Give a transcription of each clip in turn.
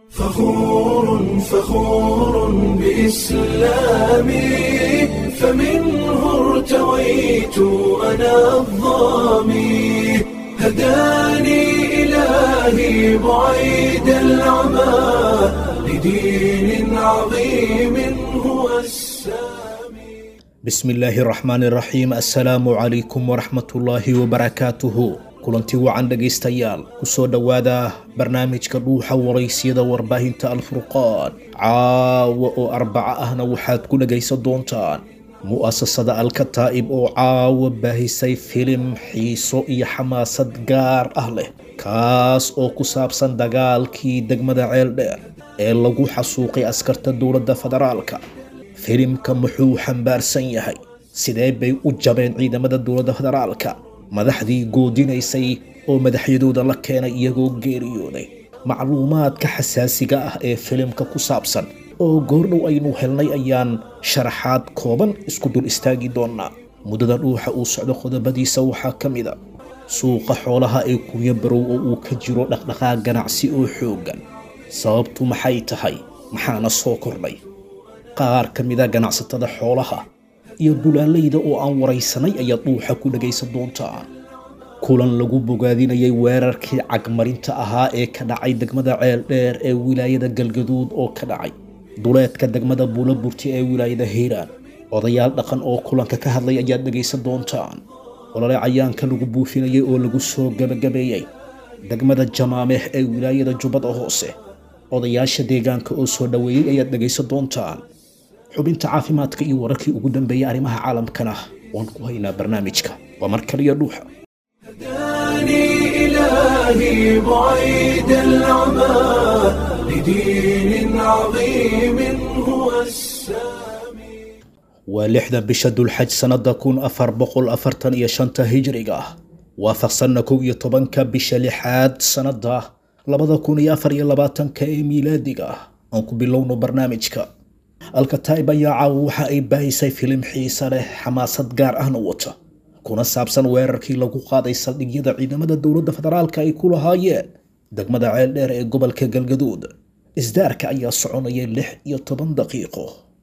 فخور فخور بإسلامي فمنه ارتويت أنا الظامي هداني إلهي بعيد العمى لدين عظيم هو السامي bismi illaahi raxmaan iraxiim assalaamu calaykum waraxmatullaahi wabarakaatuhu kulanti wacan dhegaystayaal kusoo dhowaada barnaamijka dhuuxa waraysyada warbaahinta alfurqaan caawa oo arbaco ahna waxaad ku dhegaysan doontaan mu'asasada alkataa'ib oo caawa baahisay filim xiiso iyo xamaasad gaar ah leh kaas oo ku saabsan dagaalkii degmada ceeldheer ee lagu xasuuqay askarta dowladda federaalka filimka muxuu xambaarsan yahay sidee bay u jabeen ciidamada dowladda federaalka madaxdii goodinaysay oo madaxyadooda la keenay iyagoo geeriyooday macluumaadka xasaasiga ah ee filimka ku saabsan oo goordhow aynu helnay ayaan sharaxaad kooban isku dul istaagi doonaa muddada dhuuxa uu socdo qodobadiisa waxaa ka mid a suuqa xoolaha ee kunya barow oo uu ka jiro dhaqdhaqaaq ganacsi oo xooggan sababtu maxay tahay maxaana soo kordhay qaar ka mida ganacsatada xoolaha iyo dulaalayda oo aan waraysanay ayaad dhuuxa ku dhagaysan doontaan kulan lagu bogaadinayay weerarkii cagmarinta ahaa ee ka dhacay degmada ceeldheer ee wilaayada galgaduud oo ka dhacay duleedka degmada buulaburti ee wilaayada hiiraan odayaal dhaqan oo kulanka ka hadlay ayaad dhagaysan doontaan olole cayaanka lagu buufinayay oo lagu soo gabagabeeyey degmada jamaameh ee wilaayada jubbada hoose odayaasha deegaanka oo soo dhoweeyey ayaad dhagaysan doontaan xubinta caafimaadka iyo wararkii ugu dambeeyay arrimaha caalamkana waan ku haynaa barnaamijka waa mar kaliya dhuuxa هداني إلهي بعيد العمى لدين عظيم هو السامي waa lixdan bisha dulxaj sannada kun afar boqol afartan iyo shanta hijriga ah waafaqsanna kow iyo tobanka bisha lixaad sannada labada kun iyo afar iyo labaatanka ee miilaadiga ah aan ku bilowno barnaamijka alkataib ayaa caawa waxa ay baahisay filim xiisa leh xamaasad gaar ahna wata kuna saabsan weerarkii lagu qaaday saldhigyada ciidamada dowladda federaalka ay ku lahaayeen degmada ceeldheer ee gobolka galgaduud isdaarka ayaa soconaya lix iyo toban daqiiqo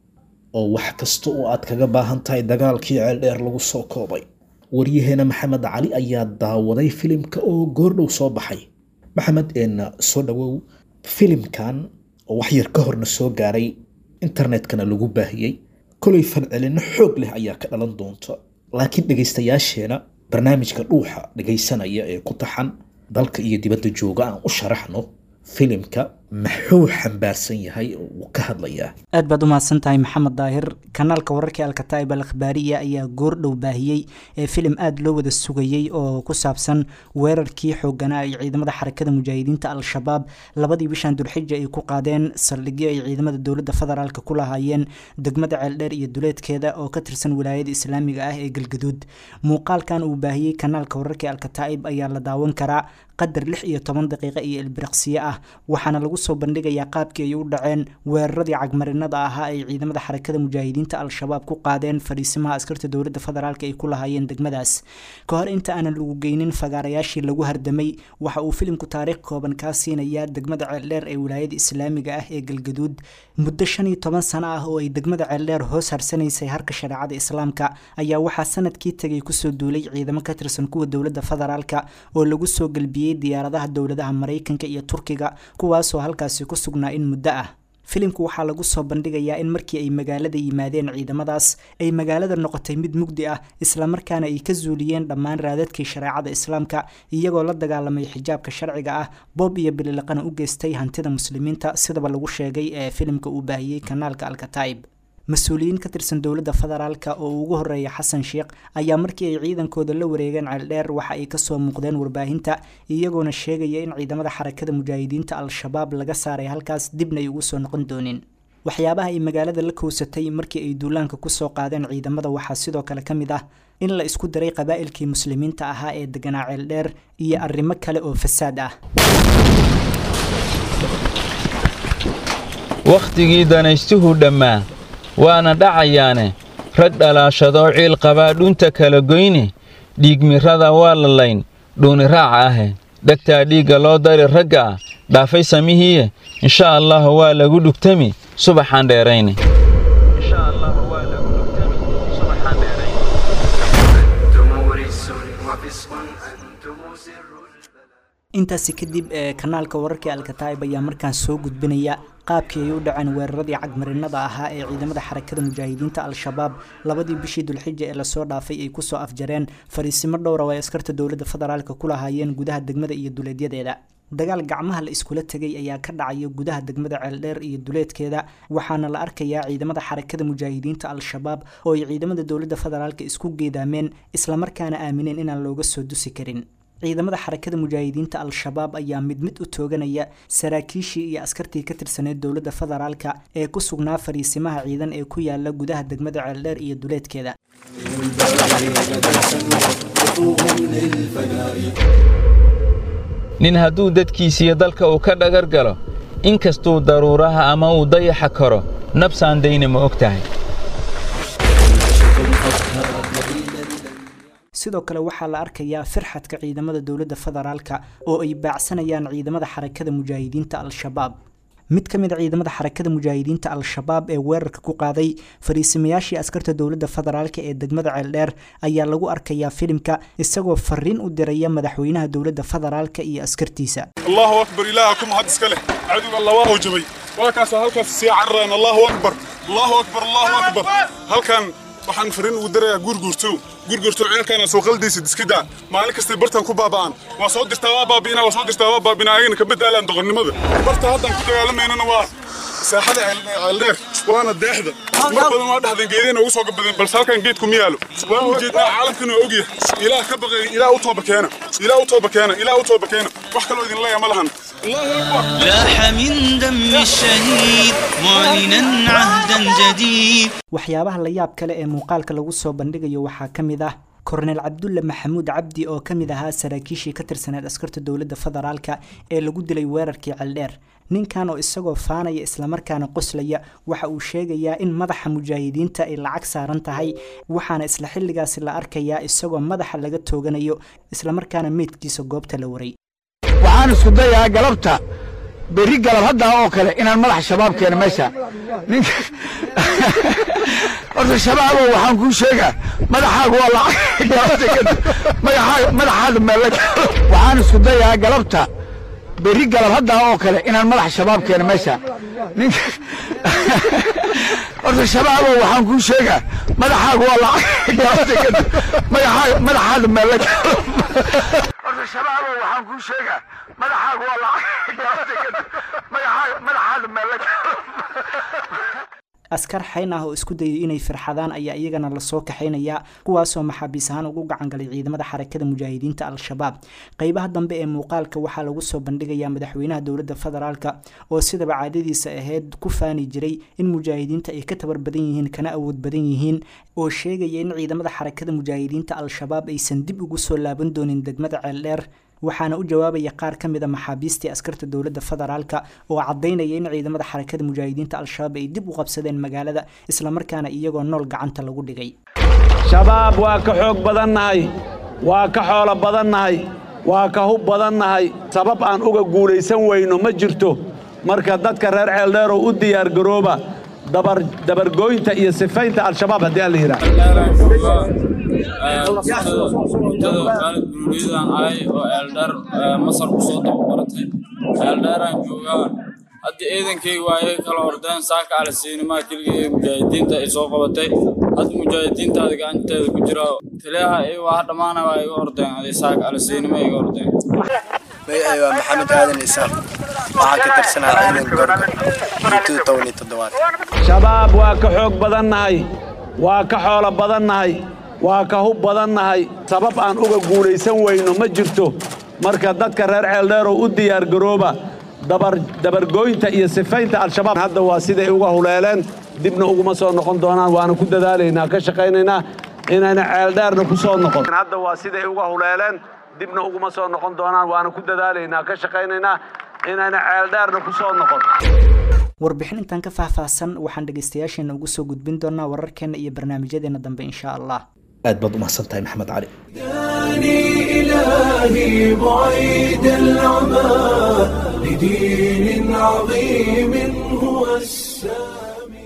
oo wax kasta oo aad kaga baahan tahay dagaalkii ceeldheer lagu soo koobay waryaheena maxamed cali ayaa daawaday filimka oo goordhow soo baxay maxamed eenna soo dhowow filimkan oo wax yar ka horna soo gaaray internetkana lagu baahiyey kolay falcelinno xoog leh ayaa ka dhalan doonta laakiin dhegaystayaasheena barnaamijka dhuuxa dhegaysanaya ee ku taxan dalka iyo dibadda jooga aan u sharaxno filimka maxuu xambaarsan yahay oo uu ka hadlayaa aad baad u mahadsan tahay maxamed daahir kanaalka wararkii alkataa'ib al akhbaariya ayaa goordhow baahiyey ee filim aada loo wada sugayey oo ku saabsan weerarkii xooganaa ay ciidamada xarakada mujaahidiinta al-shabaab labadii bishan dulxija ay ku qaadeen saldhigyo ay ciidamada dowladda federaalk ku lahaayeen degmada ceeldheer iyo duleedkeeda oo ka tirsan wilaayada islaamiga ah ee galgaduud muuqaalkan uu baahiyey kanaalka wararkii alkataa'ib ayaa la daawan karaa qadar lix iyo toban daqiiqo iyo ilbiriqsiyo ah waxaana lagu soo bandhigayaa qaabkii ay u dhaceen weeraradii cagmarinada ahaa ay ciidamada xarakada mujaahidiinta al-shabaab ku qaadeen fadhiisimaha askarta dowladda federaalk ay ku lahaayeen degmadaas ka hor inta aanan lagu geynin fagaarayaashii lagu hardamay waxa uu filimku taariikh kooban kaa siinayaa degmada ceeldheer ee wilaayada islaamiga ah ee galgaduud muddo shan iyo toban sano ah oo ay degmada ceeldheer hoos harsanaysay harka shareecada islaamka ayaa waxaa sanadkii tegay kusoo duulay ciidamo ka tirsan kuwa dowladda federaalka oo lagu soo gelbiyey diyaaradaha dowladaha maraykanka iyo turkiga kuwaasoo halkaasi ku sugnaa in muddo ah filimku waxaa lagu soo bandhigayaa in markii ay magaalada yimaadeen ciidamadaas ay magaalada noqotay mid mugdi ah islamarkaana ay ka zuuliyeen dhammaan raadadkii shareecada islaamka iyagoo la dagaalamay xijaabka sharciga ah boob iyo bililiqana u geystay hantida muslimiinta sidaba lagu sheegay ee filimka uu baahiyey kanaalka alkataib mas-uuliyiin ka tirsan dowladda federaalka oo ugu horeeya xasan sheekh ayaa markii ay ciidankooda la wareegeen ceeldheer waxa ay kasoo muuqdeen warbaahinta iyagoona sheegaya in ciidamada xarakada mujaahidiinta al-shabaab laga saaray halkaas dibna ay ugu soo noqon doonin waxyaabaha ay magaalada la kowsatay markii ay duulaanka kusoo qaadeen ciidamada waxaa sidoo kale ka mid ah in la isku daray qabaa'ilkii muslimiinta ahaa ee deganaa ceeldheer iyo arrimo kale oo fasaad ah wakhtigii danaystuhu dhammaa waana dhacayaane rag dhalaashadoo ciil qabaa dhunta kala goyne dhiigmirrada waa la layn dhuuni raaca ahe dhegtaa dhiigga loo dari ragga ah dhaafay samihiiye insha allah waa lagu dhugtami subaxaan dheerayne intaasi kadib ee kanaalka wararka alkataib ayaa markaan soo gudbinaya qaabkii ay u dhaceen weeraradii cagmarinada ahaa ee ciidamada xarakada mujaahidiinta al-shabaab labadii bishii dulxija ee lasoo dhaafay ay kusoo afjareen fariisimo dhowra oo ay askarta dowladda federaalk ku lahaayeen gudaha degmada iyo duleedyadeeda dagaal gacmaha la iskula tegay ayaa ka dhacaya gudaha degmada ceeldheer iyo duleedkeeda waxaana la arkayaa ciidamada xarakada mujaahidiinta al-shabaab oo ay ciidamada dowladda federaalk isku geedaameen islamarkaana aamineen inaan looga soo dusi karin ciidamada xarakada mujaahidiinta al-shabaab ayaa mid mid u tooganaya saraakiishii iyo askartii ka tirsaneyd dowladda federaalka ee ku sugnaa fariisimaha ciidan ee ku yaala gudaha degmada ceeldheer iyo duleedkeeda nin hadduu dadkiisiiyo dalka uu ka dhagar galo in kastuu daruuraha ama uu dayaxa karo nabsaan dayna ma og tahay sidoo kale waxaa la arkayaa firxadka ciidamada dowladda federaalka oo ay baacsanayaan ciidamada xarakada mujaahidiinta al-shabaab mid ka mid a ciidamada xarakada mujaahidiinta al-shabaab ee weerarka ku qaaday fariisimayaashii askarta dowladda federaalk ee degmada ceeldheer ayaa lagu arkayaa filimka isagoo fariin u diraya madaxweynaha dowladda federaalka iyo askartiisa allahu akbar ilaahakum had iska leh cadowga laba oo jabay waa kaasoo halkaas sii carareen allahu akbar allahu akbar allahu akbar halkan waxaan fariin ugu dirayaa guurguurtow guurguurtow ceelkaana soo qaldiisa diskidaa maalin kastay bartan ku baaba'an waa soo dirtaa waa baabi'ina waa soo dirtaa waa baabina ayagana ka bedaalaan doqonnimada barta haddan ku dagaalameynana waa saaxada ceeldheer waana deexda mar badan waa dhahdeen geedeen ugu soo gabadeen balse halkan geedku ma yaalo waan ujeednaa caalamkan waa ogyahay ilaah ka baqay ilaah u tooba keena ilaah u tooba keena ilaah u tooba keena wax kaloo idin leeya ma lahan لاح من دم الشهيد معلنا عهدا جديد waxyaabaha la yaab kale ee muuqaalka lagu soo bandhigayo waxaa ka mid ah kornel cabdulle maxamuud cabdi oo ka mid ahaa saraakiishii ka tirsaneed askarta dowladda federaalka ee lagu dilay weerarkii ceeldheer ninkan oo isagoo faanaya islamarkaana qoslaya waxa uu sheegayaa in madaxa mujaahidiinta ay lacag saaran tahay waxaana isla xilligaasi la arkayaa isagoo madaxa laga tooganayo islamarkaana meydkiisa goobta la waray waxaan isku dayaa galabta berri galab haddaa oo kale inaan madax shabaab keeno meesha ninka horta shabaabo waxaan kuu sheegaa madaxaagu waa lacag galabta kadib madaxaa madaxaada meella waxaan isku dayaa galabta berri galab haddaa oo kale inaan madax shabaab keeno meesha ninka horta shabaabo waxaan kuu sheegaa madaxaagu waa lacag galabta kadib madaxaa madaxaada meella horta shabaabo waxaan kuu sheegaa madaxaagu waa lacag galabta kadib madaxaa madaxaada meella askar xayn ah oo isku dayay inay firxadaan ayaa iyagana lasoo kaxaynayaa kuwaasoo maxaabiis ahaan ugu gacangalay ciidamada xarakada mujaahidiinta al-shabaab qeybaha dambe ee muuqaalka waxaa lagu soo bandhigayaa madaxweynaha dowladda federaalka oo sidaba caadadiisa ahayd ku faani jiray in mujaahidiinta ay ka tabar badan yihiin kana awood badan yihiin oo sheegaya in ciidamada xarakada mujaahidiinta al-shabaab aysan dib ugu soo laaban doonin degmada ceeldheer waxaana u jawaabaya qaar ka mid a maxaabiistii askarta dowladda federaalka oo caddaynaya in ciidamada xarakada mujaahidiinta al-shabaab ay dib u qabsadeen magaalada islamarkaana iyagoo nool gacanta lagu dhigay shabaab waa ka xoog badannahay waa ka xoolo badannahay waa ka hub badannahay sabab aan uga guulaysan weyno ma jirto marka dadka reer ceeldheerow u diyaargarooba dabargooynta iyo sifaynta al-shabaab haddii aan la mudada khaalid buruuliyadaan ahay oo eeldheer masar ku soo tababaratay eeldheeraan joogaa hadda ciidankayga waa iga kala ordeen saaka alasiinimaa keligii ee mujaahidiinta ay soo qabatay hadda mujaahidiintaada gacanteeda ku jira taliyaha iy waa dhammaana waa iga ordeen aday saaka alasiinima iga ordeen magacay waa maxamed aadan isaaq waxaan ka tirsanaa ciidan gorgor intuu toban iyo toddobaad shabaab waa ka xoog badannahay waa ka xoolo badannahay waa ka hub badannahay sabab aan uga guulaysan weyno ma jirto marka dadka reer ceeldheerow u diyaargarooba dabargooynta iyo sifaynta al-shabaab hadda waa siday uga huleeleen dibna uguma soo noqon doonaan waana ku dadaalaynaa ka shaqaynaynaa inayna ceeldheerna ku soo noqon hadda waa siday uga huleeleen dibna uguma soo noqon doonaan waana ku dadaalaynaa ka shaqaynaynaa inayna ceeldheerna ku soo noqon warbixin intaan ka faahfaahsan waxaan dhegaystayaasheena ugu soo gudbin doonaa wararkeena iyo barnaamijyadeena dambe insha allah aad baad u mahadsan tahay maxamed cali إلهي بعيد العمى لدين عظيم هو السامي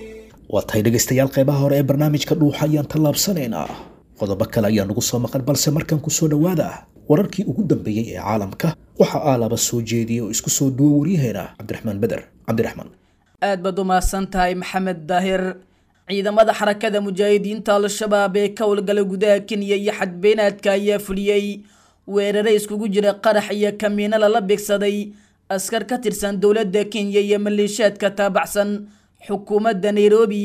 waa tahay dhegaystayaal qeybaha hore ee barnaamijka dhuuxa ayaan tallaabsanaynaa qodobo kale ayaa nagu soo maqan balse markan ku soo dhowaada wararkii ugu dambeeyey ee caalamka waxaa aalaba soo jeediyey oo isku soo duwa waryaheena cabdiraxmaan beder cabdiraxmaan aad baad u mahadsan tahay maxamed daahir ciidamada xarakada mujaahidiinta al-shabaab ee ka howlgala gudaha kenya iyo xadbeenaadka ayaa fuliyey weerare iskugu jira qarax iyo kamiino lala beegsaday askar ka tirsan dowladda kenya iyo maleeshiyaadka taabacsan xukuumadda nairobi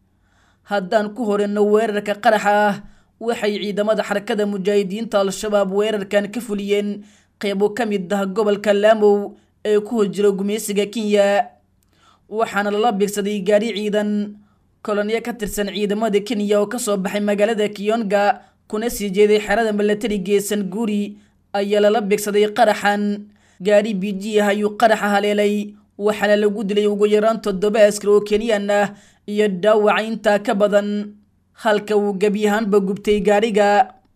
haddaan ku horeyno weerarka qaraxa ah waxay ciidamada xarakada mujaahidiinta al-shabaab weerarkan ka fuliyeen qeybo ka mid ah gobolka laamow ee ku hojiro gumeysiga kenya waxaana lala beegsaday gaari ciidan kolonyo ka tirsan ciidamada kenya oo kasoo baxay magaalada kiyonga kuna sii jeeday xerada milatari geesan guuri ayaa lala beegsaday qaraxan gaari biji ah ayuu qaraxa haleelay waxaana lagu dilay ugu yaraan toddoba askar oo kenyan ah iyo dhaawaca intaa ka badan halka uu gebi ahaanba gubtay gaariga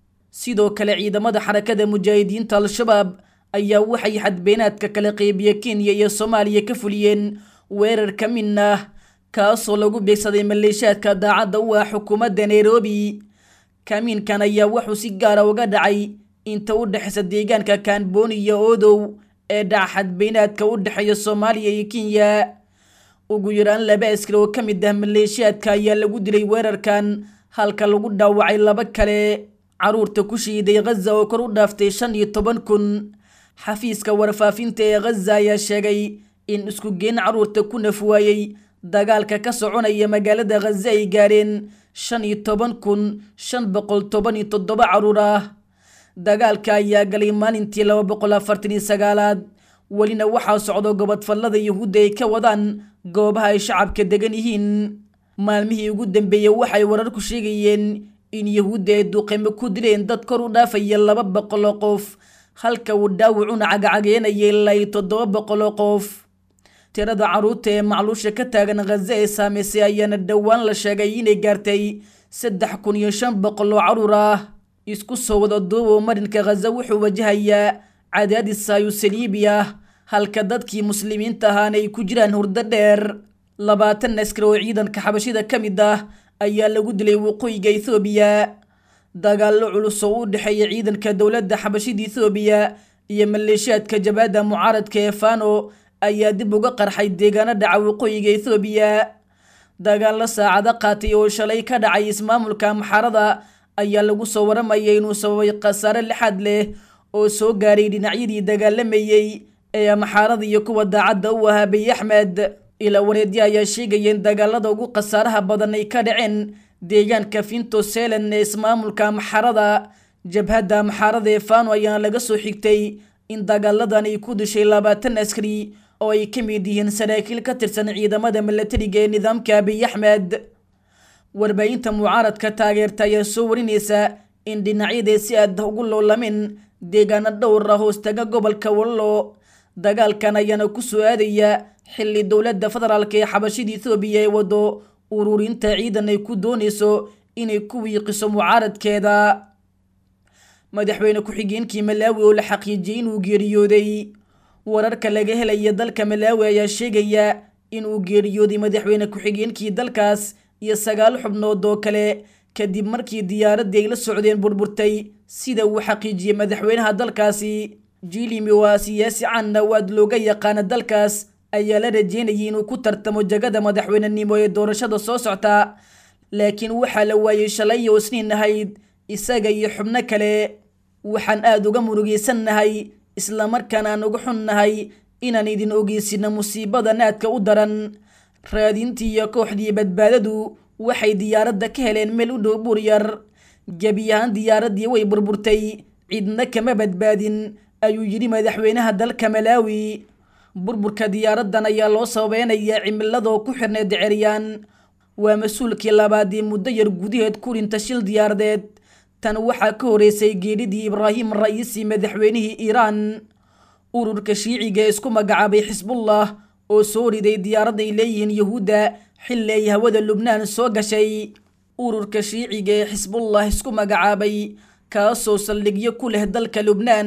sidoo kale ciidamada xarakada mujaahidiinta al-shabaab ayaa waxay xadbeenaadka kala qeybiya kenya iyo soomaaliya ka fuliyeen weerar ka min ah kaasoo lagu beegsaday maleeshiyaadka daacadda u ah xukuumadda nairobi kamiinkan ayaa wuxuu si gaara uga dhacay inta u dhexeysa deegaanka kaanbooni iyo odow ee dhaca xadbeynaadka u dhexeeya soomaaliya iyo kenya ugu yaraan laba askar oo ka mid ah maleeshiyaadka ayaa lagu dilay weerarkan halka lagu dhaawacay laba kale caruurta ku shiiday khaza oo kor u dhaaftay shan iyo toban kun xafiiska warfaafinta ee khaza ayaa sheegay in isku geen caruurta ku nafwaayey dagaalka ka soconaya magaalada khaza ay gaareen shan iyo toban kun shan boqol toban iyo toddoba caruur ah dagaalka ayaa galay maalintii laba boqol afartan iyo sagaalaad welina waxaa socdo gobodfallada yuhuudda ay ka wadaan goobaha ay shacabka degan yihiin maalmihii ugu dambeeyey waxay wararku sheegayeen in yuhuudda ay duqeymo ku dileen dad kor u dhaafaya laba boqol oo qof halka uu dhaawacuna cagacageenaya ilaa iyo toddoba boqol oo qof tirada caruurta ee macluusha ka taagan khaza ee saamaysay ayaana dhowaan la sheegay inay gaartay saddex kun iyo shan boqol oo caruur ah isku soo wada duubo marinka khaza wuxuu wajahayaa cadaadis saayu saliibi ah halka dadkii muslimiinta ahaana ay ku jiraan hurdo dheer labaatan askar oo ciidanka xabashida ka mid ah ayaa lagu dilay waqooyiga ethoobiya dagaallo culus oo u dhexeeya ciidanka dowladda xabashida ethoobiya iyo maleeshiyaadka jabaadda mucaaradka ee fano ayaa dib uga qarxay deegaano dhaca waqooyiga ethoobiya dagaallo saacado qaatay oo shalay ka dhacay ismaamulka maxarada ayaa lagu soo waramaya inuu sababay khasaare lixaad leh oo soo gaaray dhinacyadii dagaalamayey ee maxaarada iyo kuwa daacadda u ahaa biy axmed ilaa wareedya ayaa sheegaya in dagaalada ugu khasaaraha badan ay ka dhaceen deegaanka finto selan ee ismaamulka maxarada jabhadda maxaarada ee fano ayaana laga soo xigtay in dagaaladan ay ku dishay labaatan askari oo ay ka mid yihiin saraakiil ka tirsan ciidamada milatariga ee nidaamka abiy axmed warbaahinta mucaaradka taageerta ayaa soo warinaysa in dhinacyadee si aad ugu loolamin deegaano dhowr ah hoostaga gobolka wallo dagaalkan ayaana ku soo aadaya xilli dowladda federaalk ee xabashida ethoobiya ee wado ururinta ciidan ay ku doonayso inay ku wiiqiso mucaaradkeeda madaxweyne ku-xigeenkii malaawi oo la xaqiijiyey inuu geeriyooday wararka laga helaya dalka malaawi ayaa sheegaya inuu geeriyooday madaxweyne ku-xigeenkii dalkaas iyo sagaal xubnood oo kale kadib markii diyaaraddii ay la socdeen burburtay sida uu xaqiijiyey madaxweynaha dalkaasi jilimi waa siyaasi canna oo aad looga yaqaana dalkaas ayaa la rajeynayay inuu ku tartamo jagada madaxweynenimo ee doorashada soo socta laakiin waxaa la waayey shalay oo isniin ahayd isaga iyo xubno kale waxaan aada uga murugaysannahay islamarkaana aan uga xunnahay inaan idin ogeysino musiibada naadka u daran raadintii iyo kooxdii badbaadadu waxay diyaaradda ka heleen meel u dhow buur yar gebi ahaan diyaaraddii way burburtay cidna kama badbaadin ayuu yidhi madaxweynaha dalka malaawi burburka diyaaraddan ayaa loo sababeynayaa cimiladoo ku xirneed ceryaan waa mas-uulkii labaadii muddo yar gudaheed ku dhinta shil diyaaradeed tan waxaa ka horeysay geeridii ibraahim ra'iisi madaxweynihii iiraan ururka shiiciga ee isku magacaabay xisbullah oo soo riday diyaarad ay leeyihiin yuhuudda xilli ay hawada lubnaan soo gashay ururka shiiciga ee xisbullah isku magacaabay kaasoo saldhigyo ku leh dalka lubnaan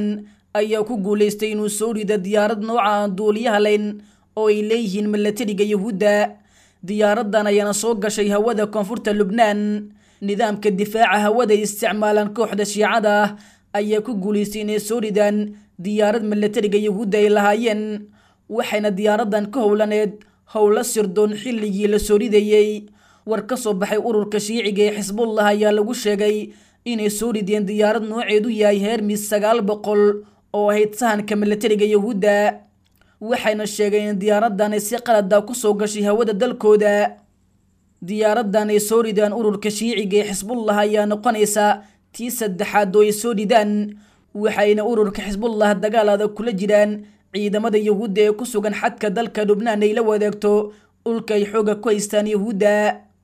ayaa ku guulaystay inuu soo rido diyaarad nooca aan duuliyaha layn oo ay leeyihiin milatariga yuhuudda diyaaraddan ayaana soo gashay hawada koonfurta lubnaan nidaamka difaaca hawada ay isticmaalaan kooxda shiicada ah ayaa ku guulaystay inay soo ridaan diyaarad milatariga yuhuudda ay lahaayeen waxayna diyaaraddan ka howlaneed howlo sirdoon xilligii la soo ridayey war ka soo baxay ururka shiiciga ee xisbullah ayaa lagu sheegay inay soo rideen diyaarad nooceedu yahay hermis sagaal boqol oo ahayd sahanka milatariga yuhuudda waxayna sheegeen in diyaaraddan ay si qalada kusoo gashay hawada dalkooda diyaaraddan ay soo ridaan ururka shiiciga ee xisbullah ayaa noqonaysa tii saddexaad oo ay soo ridaan waxayna ururka xisbullah dagaal adag kula jiraan ciidamada yuhuudda ee ku sugan xadka dalka lubnaan ay la wadaagto dhulka ay xooga ku haystaan yuhuudda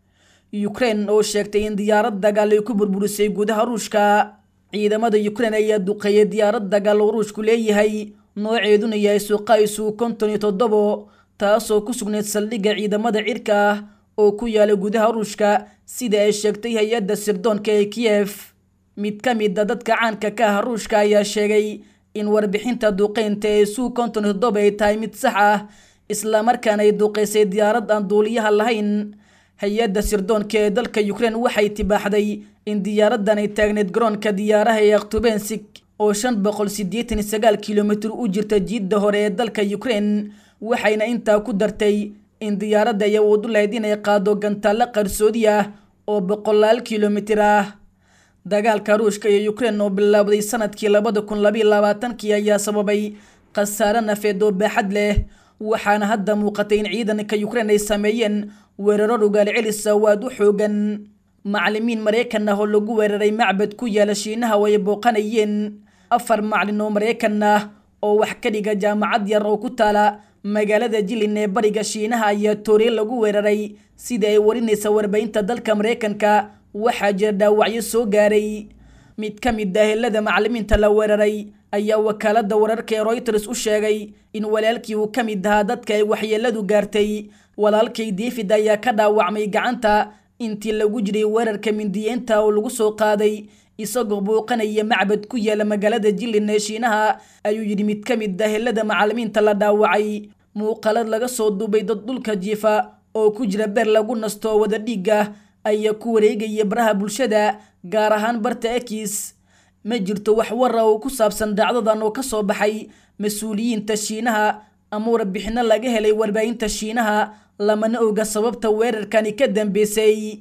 ukraine oo sheegtay in diyaarad dagaal ay ku burburisay gudaha ruushka ciidamada ukraine ayaa duqeeyay diyaarad dagaal oo ruushku leeyahay nooceeduna yahay suqaysu konton iyo toddobo taasoo ku sugnayd saldhigga ciidamada cirka ah oo ku yaala gudaha ruushka sida ay sheegtay hay-adda sirdoonka ee kiyef mid ka mid a dadka caanka ka ah ruushka ayaa sheegay in warbixinta duqeynta ee suu konton iyo toddoba ay tahay mid sax ah islamarkaana ay duqeysay diyaarad aan duuliyaha lahayn hay-adda sirdoonka ee dalka ukraine waxay tibaaxday in diyaaraddan ay taagneyd garoonka diyaaraha ee aktubensik oo shan boqol siddeetan iyo sagaal kilomitir u jirta jiidda hore ee dalka ukraine waxayna intaa ku dartay in diyaaradda ay awood u lahayd inay qaado gantaallo qarsoodi ah oo boqolaal kilomitir ah dagaalka ruushka iyo ukraine oo bilaabday sanadkii labada kun labayo labaatankii ayaa sababay khasaare nafeed oo baaxad leh waxaana hadda muuqatay in ciidanka ukraine ay sameeyeen weeraro dhugaal celisa oo aad u xoogan macalimiin maraykan ah oo lagu weeraray macbad ku yaala shiinaha oo ay booqanayeen afar macalin oo maraykan ah oo wax ka dhiga jaamacad yar oo ku taala magaalada jilin ee bariga shiinaha ayaa tooriye lagu weeraray sida ay warinaysa warbaahinta dalka maraykanka waxaa jira dhaawacyo soo gaaray mid ka mid ah helada macalimiinta la weeraray ayaa wakaalada wararka ee royters u sheegay in walaalkii uu ka mid ahaa dadka ay waxyeeladu gaartay walaalkay david ayaa ka dhaawacmay gacanta intii lagu jiray weerarka mindiyeenta oo lagu soo qaaday isagoo bouqanaya macbad ku yaala magaalada jilin ee shiinaha ayuu yidhi mid ka mid ah helada macalimiinta la dhaawacay muuqaalad laga soo duubay dad dhulka jiifa oo ku jira beer lagu nasto oo wada dhiiga ayaa ku wareegaya baraha bulshada gaar ahaan barta ekis ma jirto wax wara oo ku saabsan dhacdadan oo ka soo baxay mas-uuliyiinta shiinaha ama warbixino laga helay warbaahinta shiinaha lamana oga sababta weerarkani ka dambeysay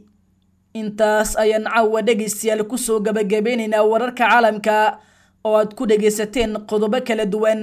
intaas ayaan caawa dhegaystayaal kusoo gabagabeynaynaa wararka caalamka oo aad ku dhegaysateen qodobo kala duwan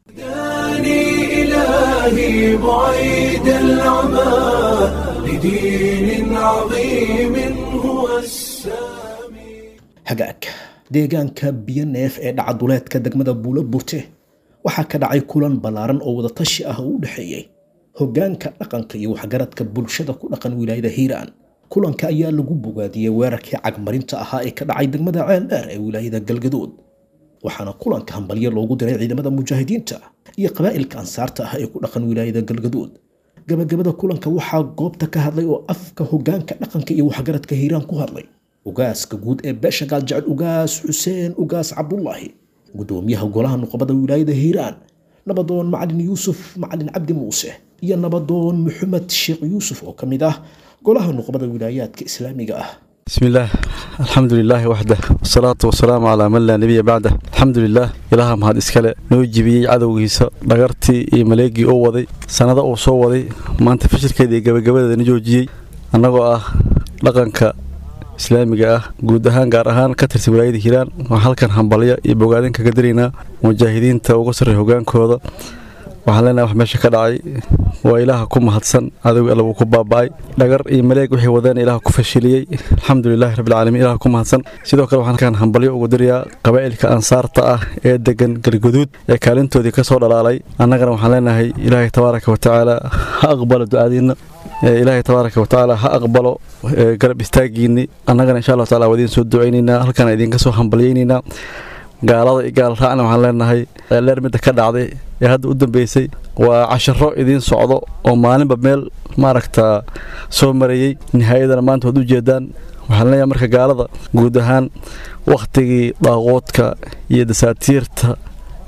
إلهي بعيد العمى لدين عظيم هو السامي hagaag deegaanka biyo neef ee dhacaduleedka degmada buulo burte waxaa ka dhacay kulan ballaaran oo wadatashi ah oo u dhexeeyey hoggaanka dhaqanka iyo waxgaradka bulshada ku dhaqan wilaayada hiiraan kulanka ayaa lagu bogaadiyey weerarkii cagmarinta ahaa ee ka dhacay degmada ceeldheer ee wilaayada galgadood waxaana kulanka hambalyo loogu diray ciidamada mujaahidiinta iyo qabaa'ilka ansaarta ah ee ku dhaqan wilaayada galgadood gabagabada kulanka waxaa goobta ka hadlay oo afka hoggaanka dhaqanka iyo waxgaradka hiiraan ku hadlay ugaaska guud ee beesha gaaljecel ugaas xuseen ugaas cabdulaahi gudoomiyaha golaha nuqbada wilaayada hiiraan nabadoon macalin yuusuf macalin cabdi muuse iyo nabadoon maxamed sheekh yuusuf oo ka mid ah golaha nuqbada wilaayaadka islaamiga ah بسم الله الحمد لله وحده والصلاة والسلام على من لا نبي بعده الحمد لله إلها مهد إسكالة نوجبي عدو هيسا دغرتي إي ملاقي أو وضي سنة أو سو وضي ما أنت فشل كيدي قبل قبل نجوجي أنا آه لقنك islaamiga ah guud ahaan gaar ahaan ka tirsan wilaayada hiiraan waxaa halkan hambalya iyo bogaadin kaga diraynaa mujaahidiinta uga sarreeya hogaankooda waxaan leenahay wax meesha ka dhacay waa ilaaha ku mahadsan adigu alla wuu ku baaba'ay dhagar iyo maleeg wixii wadeen ilaah ku fashiliyey alxamdulilaahi rabbilcaalamiin ilaah ku mahadsan sidoo kale waxaan halkan hambalyo ugu dirayaa qabaa'ilka ansaarta ah ee degan galguduud ee kaalintoodii ka soo dhalaalay annagana waxaan leenahay ilaahay tabaaraka wa tacaala ha aqbalo ducadiinna ilaahay tabaaraka wa tacaala ha aqbalo garab istaagiinni annagana insha allahu taala waa idiin soo ducaynaynaa halkaan idinka soo hambalyaynaynaa gaalada iyo gaal raacna waxaan leenahay leer midda ka dhacday ee hadda u dambeysay waa casharo idiin socdo oo maalinba meel maaragta soo marayey nihaayadana maanta waad u jeedaan waxaan leenahay marka gaalada guud ahaan wakhtigii daaqoodka iyo dasaatiirta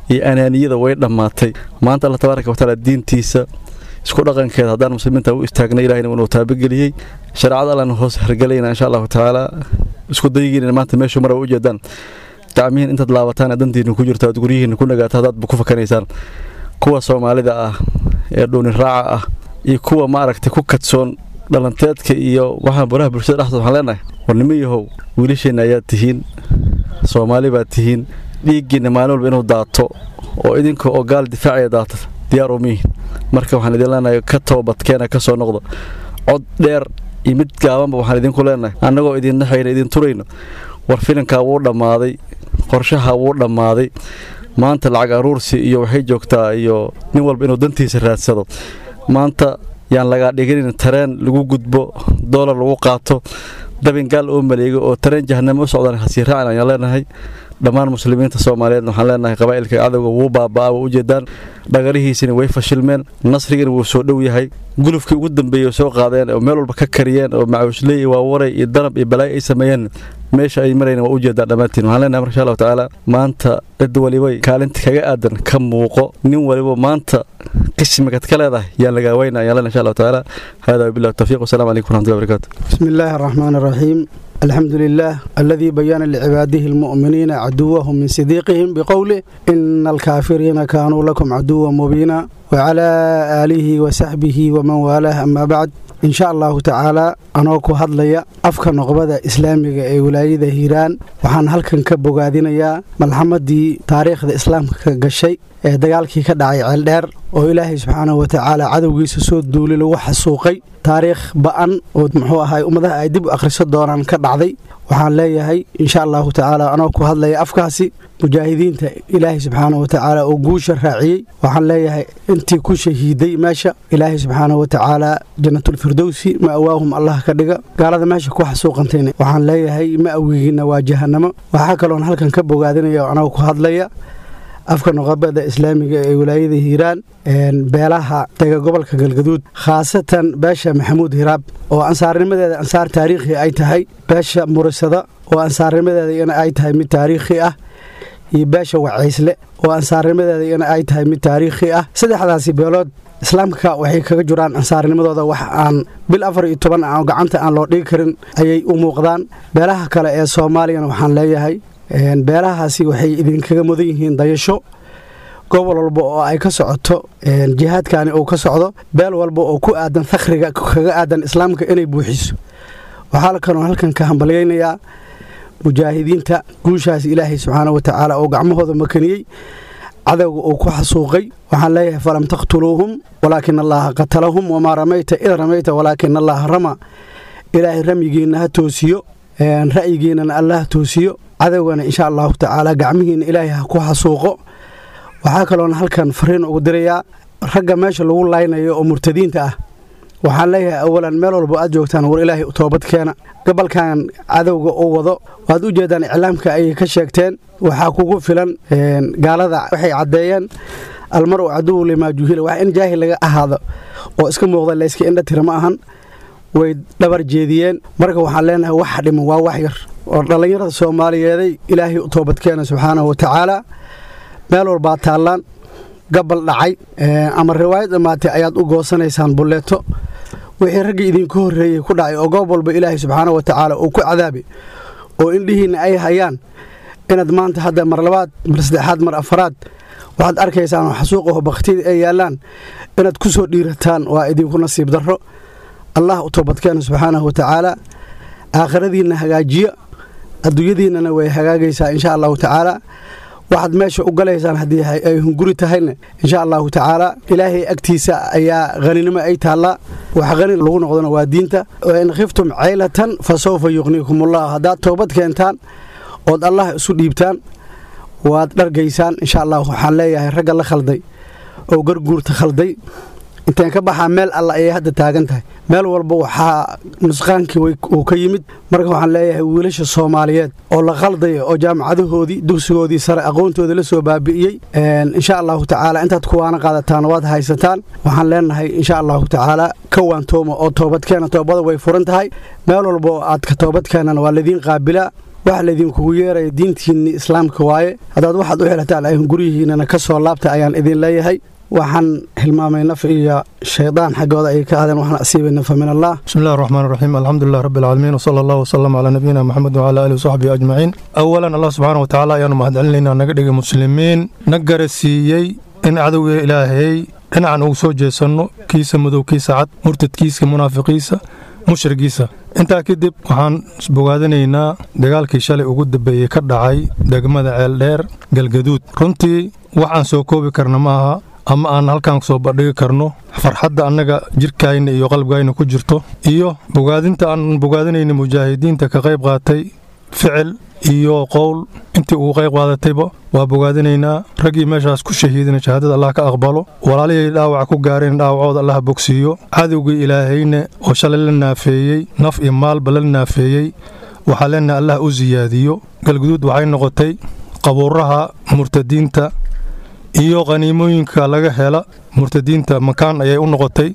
iyo anaaniyada way dhammaatay maanta alla tabaaraka watacaala diintiisa isku dhaqankeeda haddaan muslimiinta u istaagnay ilahina inuu taabageliyey shareecada allana hoos hargelayna insha allahu tacaala isku dayigiina maanta meeshu mara u jeedaan gacmihiin intaad laabataan dantiina ku jirto aad guryihiina ku nagaato haddaadba ku fakanaysaan kuwa soomaalida ah ee dhuuni raaca ah iyo kuwa maaragtay ku kadsoon dhalanteedka iyo waxaan baraha bulshada dhexdood waxaan leenahay war nimo yahow wiilasheenna ayaad tihiin soomaali baad tihiin dhiiggiinna maalin walba inuu daato oo idinka oo gaal difaacaya daata diyaar umiihin marka waxaan idin leenahay ka toobadkeena ka soo noqdo cod dheer iyo mid gaabanba waxaan idinku leenahay annagoo idin naxayna idin turayno war filinkaa wuu dhammaaday qorshaha wuu dhammaaday maanta lacag aruursi iyo waxay joogtaa iyo nin walba inuu dantiisa raadsado maanta yaan lagaa dhiginin tareen lagu gudbo doolar lagu qaato dabingaal oo maleego oo tareen jahanamo u socdaan hasii raacin ayaan leenahay dhammaan muslimiinta soomaaliyeed waxaan leenahay qabaa'ilka cadowga wuu baaba'aa waa ujeedaan dhagarihiisina way fashilmeen nasrigana wuu soo dhow yahay gulufkii ugu dambeeyey soo qaadeen oo meel walba ka kariyeen oo macawishley iyo waawaray iyo danab iyo balaayo ay sameeyeen meesha ay marayna waa ujeedaan dhammaantiin waxaan leenahay insha allahu tacaala maanta cid walibay kaalinta kaga aadan ka muuqo nin waliba maanta qismigad ka leedahay yaan lagaa weyna ayaan leenahay insha allahu tacaala hada wabillahi tawfiiq wasalaamu calaykum waraxmatullahi wabarakaatu بسم الله الرحمن الرحيم الحمد لله الذي بين لعباده المؤمنين عدوهم من صديقهم بقوله إن الكافرين كانوا لكم عدوا مبينا وعلى آله وصحبه ومن والاه أما بعد إن شاء الله تعالى anoo ku hadlaya afka noqbada islaamiga ee wilaayada hiiraan waxaan halkan ka bogaadinayaa malxamadii taariikhda islaamka ka gashay ee dagaalkii ka dhacay ceeldheer oo ilaahay subxaanahu watacaala cadowgiisa soo duuli lagu xasuuqay taariikh ba'an oo muxuu ahay ummadaha ay dib u akhriso doonaan ka dhacday waxaan leeyahay insha allahu tacaala anoo ku hadlaya afkaasi mujaahidiinta ilaahay subxaanahu watacaala oo guusha raaciyey waxaan leeyahay intii ku shahiiday meesha ilaahay subxaanahu watacaala jannatulfirdowsi ma'waahum allah ka dhiga gaalada meesha ku xasuuqantayna waxaan leeyahay ma'wigiina waa jahanamo waxaa kaloon halkan ka bogaadinaya anoo ku hadlaya afka noqobada islaamiga ee wilaayada hiiraan beelaha dega gobolka galgaduud khaasatan beesha maxamuud hiraab oo ansaarnimadeeda ansaar taariikhi ay tahay beesha murisada oo ansaarnimadeeda ay tahay mid taariikhi ah iyo beesha wacaysle oo ansaarnimadeeda iyana ay tahay mid taariikhi ah saddexdaasi beelood islaamka waxay kaga jiraan ansaarnimadooda wax aan bil afar iyo toban aan gacanta aan loo dhigi karin ayay u muuqdaan beelaha kale ee soomaaliyana waxaan leeyahay beelahaasi waxay idinkaga mudan yihiin dayasho gobol walba oo ay ka socoto jihaadkani uu ka socdo beel walba oo ku aadan fakhriga kaga aadan islaamka inay buuxiso waxaa kaloo halkan ka hambalyaynayaa mujaahidiinta guushaas ilaahay subxaana watacaala oo gacmahooda makaniyey cadowga uu ku xasuuqay waxaan leeyahay falam taqtuluuhum walaakin allaha qatalahum wamaa ramayta id ramayta walaakin allaha rama ilaahay ramyigiinna ha toosiyo ra'yigiinnana alla ha toosiyo cadowgana insha allahu tacaala gacmihiinna ilaahay ha ku xasuuqo waxaa kaloona halkan fariin ugu dirayaa ragga meesha lagu laynayo oo murtadiinta ah waxaan leeyahay awalan meel walba aad joogtaan war ilaahay toobad keena gobolkan cadowga uu wado waad u jeedaan iclaamka ayay ka sheegteen waxaa kugu filan gaalada waxay caddeeyeen almaru caduwu limaa juhila wax in jaahil laga ahaado oo iska muuqda layska indha tira ma ahan way dhabar jeediyeen marka waxaan leenahay wax dhiman waa wax yar oo dhallinyarada soomaaliyeeday ilaahay u toobadkeena subxaanahu watacaala meel walbaa taallaan gabal dhacay ama riwaayad dhammaatay ayaad u goosanaysaan bulleeto wixii raggii idinku horreeyey ku dhacay oo goob walba ilaahay subxaanahu watacaala uu ku cadaabay oo indhihiinna ay hayaan inaad maanta hadda mar labaad mar saddexaad mar afaraad waxaad arkaysaan oo xasuuqaho bakhtiyada ay yaallaan inaad ku soo dhiirataan waa idinku nasiib darro allah u toobadkeena subxaanahu watacaala aakhiradiinna hagaajiya adduunyadiinnana way hagaagaysaa insha allahu tacaala waxaad meesha u galaysaan haddii ay hunguri tahayna insha allahu tacaala ilaahay agtiisa ayaa haninimo ay taallaa wax hani lagu noqdona waa diinta in khiftum caylatan fa sawfa yuqniikumullah haddaad toobad keentaan ood allah isu dhiibtaan waad dhargaysaan insha allah waxaan leeyahay ragga la khalday oo garguurta khalday inteen ka baxaa meel alla ayay hadda taagan tahay meel walba waxaa nusqaankii uu ka yimid marka waxaan leeyahay wiilasha soomaaliyeed oo la khaldaya oo jaamacadahoodii dugsigoodii sare aqoontoodii la soo baabi'iyey insha allahu tacaala intaad kuwaana qaadataan waad haysataan waxaan leenahay insha allahu tacaala ka waantooma oo toobadkeena toobada way furan tahay meel walba oo aad ka toobadkeenana waa laidiin qaabilaa waxa laydinkugu yeeraya diintiinni islaamka waaye haddaad waxaad u xelataan ayhan guryihiinana ka soo laabta ayaan idin leeyahay waxaan hilmaamay naf iyo shaydaan xaggooda ay ka aadeen waxaan asiibay nafa min allah بسم الله الرحمن الرحيم الحمد لله رب العالمين وصلى الله وسلم على نبينا محمد وعلى اله وصحبه اجمعين اولا الله سبحانه وتعالى ayaanu mahadcelinaynaa naga dhigay muslimiin na garasiiyey in cadowga ilaahay dhinacan ugu soo jeesanno kiisa madow kiisa cad murtadkiisa munaafiqiisa mushrigiisa intaa kadib waxaan bogaadinaynaa dagaalkii shalay ugu dambeeyey ka dhacay degmada ceeldheer galgaduud runtii wax aan soo koobi karna ma aha ama aan halkaan soo bandhigi karno farxadda annaga jirkayna iyo qalbigayna ku jirto iyo bogaadinta aan bogaadinayna mujaahidiinta ka qayb qaatay ficil iyo qowl intii ugu qayb qaadatayba waa bogaadinaynaa raggii meeshaas ku shahiidina shahaadada allah ka aqbalo walaalihii dhaawac ku gaareen dhaawacooda allah bogsiiyo cadowgii ilaahayna oo shalay la naafeeyey naf iyo maalba la naafeeyey waxaa leenahay allah u siyaadiyo galguduud waxay noqotay qabuuraha murtadiinta iyo qaniimooyinka laga hela murtadiinta makaan ayay u noqotay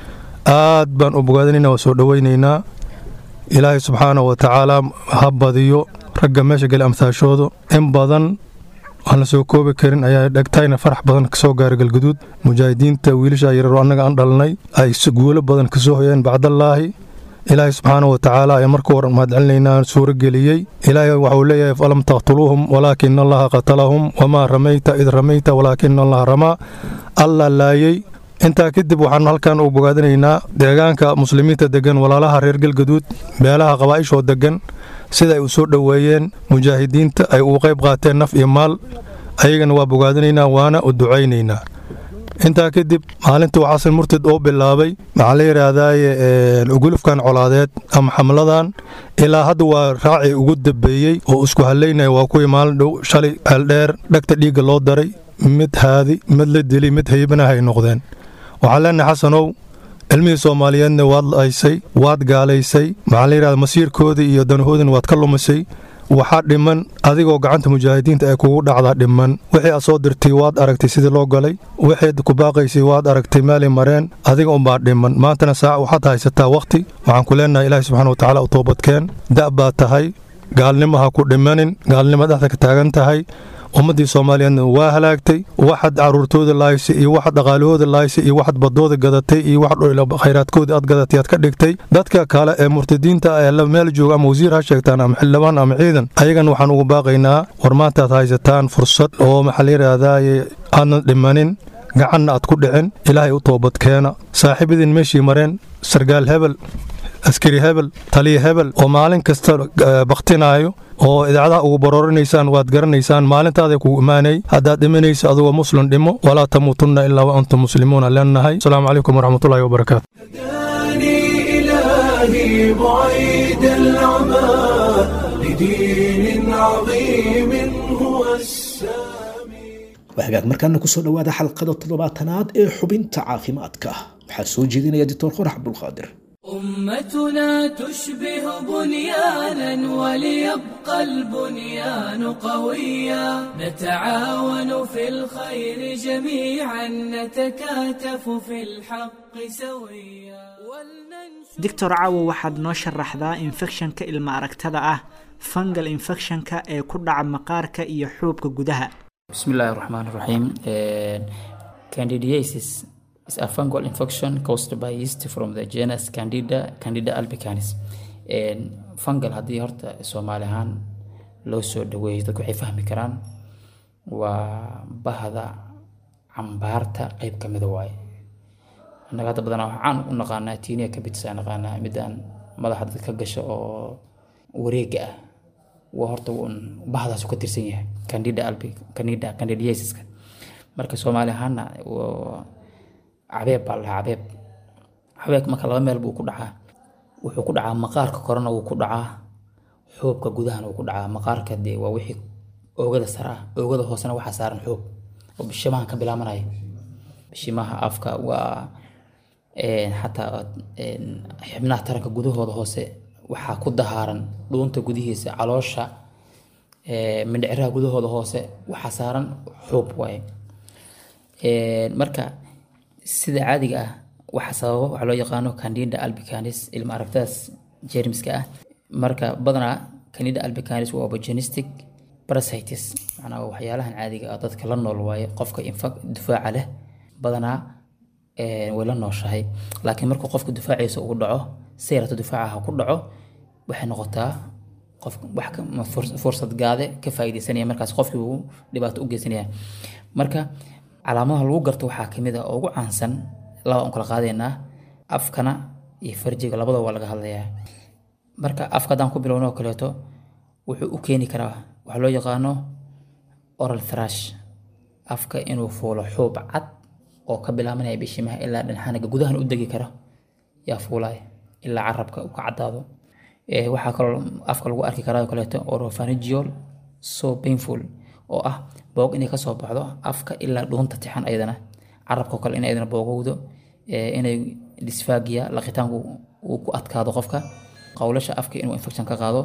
aad baan u bogaadinaynaa waa soo dhowaynaynaa ilaahay subxaana wa tacaala ha badiyo ragga meesha geli amhaashooda in badan aan la soo koobi karin ayaa dhegtayna farax badan kasoo gaaray galguduud mujaahidiinta wiilasha yararo annaga aan dhalnay ay guulo badan kasoo hoyeen bacdallaahi ilaahay subxaana wa tacaala ayaa marka hore mahadcelinaynaa suuro geliyey ilaahay waxuu leeyahay falam taqtuluuhum walaakina allaha qatalahum wamaa ramayta id ramayta walaakina allaha ramaa alla laayey intaa kadib waxaan halkan u bogaadinaynaa deegaanka muslimiinta degan walaalaha reer galgaduud beelaha qabaa'ishoo degan sida ay u soo dhoweeyeen mujaahidiinta ay ugu qayb qaateen naf iyo maal ayagana waa bogaadinaynaa waana u ducaynaynaa intaa kadib maalintii uu xasan murtad oo bilaabay maxaa la yidhaahdaaye ugulufkan colaadeed ama xamladan ilaa hadda waa raacii ugu dambeeyey oo isku halaynaya waa kuwii maalin dhow shalay ceeldheer dhagta dhiigga loo daray mid haadi mid la dili mid haybanaha ay noqdeen waxaan leenahay xasanow cilmihii soomaaliyeedna waad laysay waad gaalaysay maxaa la yidhahda masiirkoodii iyo danahoodina waad ka lumisay waxaa dhiman adigoo gacanta mujaahidiinta ay kugu dhacdaa dhiman wixii aad soo dirtay waad aragtay sidii loo galay wixii ku baaqaysay waad aragtay meelay mareen adiga unbaa dhiman maantana saac waxaad haysataa wakhti waxaan ku leenahay ilaahi subxana wa tacaala u toobadkeen da' baad tahay gaalnimo ha ku dhimanin gaalnimo dhexda ka taagan tahay ummaddii soomaaliyeedna waa halaagtay waxaad caruurtooda laaysay iyo waxaad dhaqaalahooda laaysay iyo waxaad badooda gadatay iyo wax khayraadkooda aad gadatay aad ka dhigtay dadka kale ee murtadiinta ee meel jooga ama wasiir ha sheegtaan ama xildhibaan ama ciidan ayagan waxaan ugu baaqaynaa war maantaad haysataan fursad oo maxaa la yidhaahdaye aadna dhimanin gacanna aad ku dhicin ilaahay u toobadkeena saaxiibadiin meeshii mareen sargaal hebel askari hebel taliya hebel oo maalin kasta baktinaayo oo idaacadaha ugu baroorinaysaan waad garanaysaan maalintaaday kugu imaanay haddaad dhimanaysa adigoo muslim dhimo walaa tamuutunna ilaa wa antum muslimuuna leenahay asalaamu calaykum waraxmatullahi wabarakaatu إلهي بعيد العمى لدين عظيم هو السامي waxagaag markaana kusoo dhowaada xalqada toddobaatanaad ee xubinta caafimaadka waxaa soo jeedinaya dictor qorax cabdulqaadir أمتنا تشبه بنيانا وليبقى البنيان قويا نتعاون في الخير جميعا نتكاتف في الحق سويا doctor caawo waxaad noo sharaxdaa infekshanka ilma aragtada ah fungal infectionka ee ku dhaca maqaarka iyo xuubka gudaha بسم الله الرحمن الرحيم Uh, candidiasis is a fungal infection caused by yeast from the genus Candida Candida albicans And fungal haddii horta Soomaali ahaan loo soo dhaweeyo dadku waxay fahmi karaan waa bahda cambaarta qayb ka mida waaye annaga hadda badanaa waxaan u naqaanaa tiiniya kabitsa naqaanaa midaan madaxa dadka ka gasho oo wareega ah waa horta un bahdaasu ka tirsan yahay candida albi candida candidiasiska marka soomaali ahaana waa cabeeb baa lahaa cabeeb cabeeb marka laba meel buu ku dhacaa wuxuu ku dhacaa maqaarka korena wuu ku dhacaa xoobka gudahana wuu ku dhacaa maqaarka dee waa wixii oogada sare ah oogada hoosena waxaa saaran xoob oo bishimahan ka bilaabanaya bishimaha afka waa xataa xibnaha taranka gudahooda hoose waxaa ku dahaaran dhuunta gudihiisa caloosha mindhiciraha gudahooda hoose waxaa saaran xuub waaye marka sida caadiga ah waxa sababa waxaa loo yaqaano candida albicanis ilma aragtadaas jeermiska ah marka badanaa candida albicans waa opportunistic parasites macnaha waa waxyaalahan caadiga ah dadka la nool waaye qofka infa- difaaca leh badanaa eh, way la nooshahay laakiin markuu qofka difaaciisa uu dhaco sayrato difaacaha ku dhaco waxay noqotaa qof wax ka ma furs- fursad gaade ka faa'iidaysanaya markaas qofkii uu dhibaato u geysanaya marka calaamadaha lagu garto waxaa kamid ah oo ugu caansan laba aan kala qaadaynaa afkana iyo farjiga labadaba waa laga hadlayaa marka afka haddaan ku bilowno oo kaleeto wuxuu u keeni karaa waxa loo yaqaano oral thrash afka inuu fuulo xuub cad oo ka bilaabanaya bishimaha ilaa dhanxanaga gudahan u degi kara yaa fuulaya ilaa carabka uu ka cadaado Eh, waxaa kaloo afka lagu arki karaa oo kaleeto oropharyngeal so painful oo ah boog inay kasoo baxdo afka ilaa dhuunta tixan ayadana carabka oo kale in ayadana boogowdo eh, inay dysphagia laqitaanku uu ku adkaado qofka qowlasha afka inuu infection ka qaado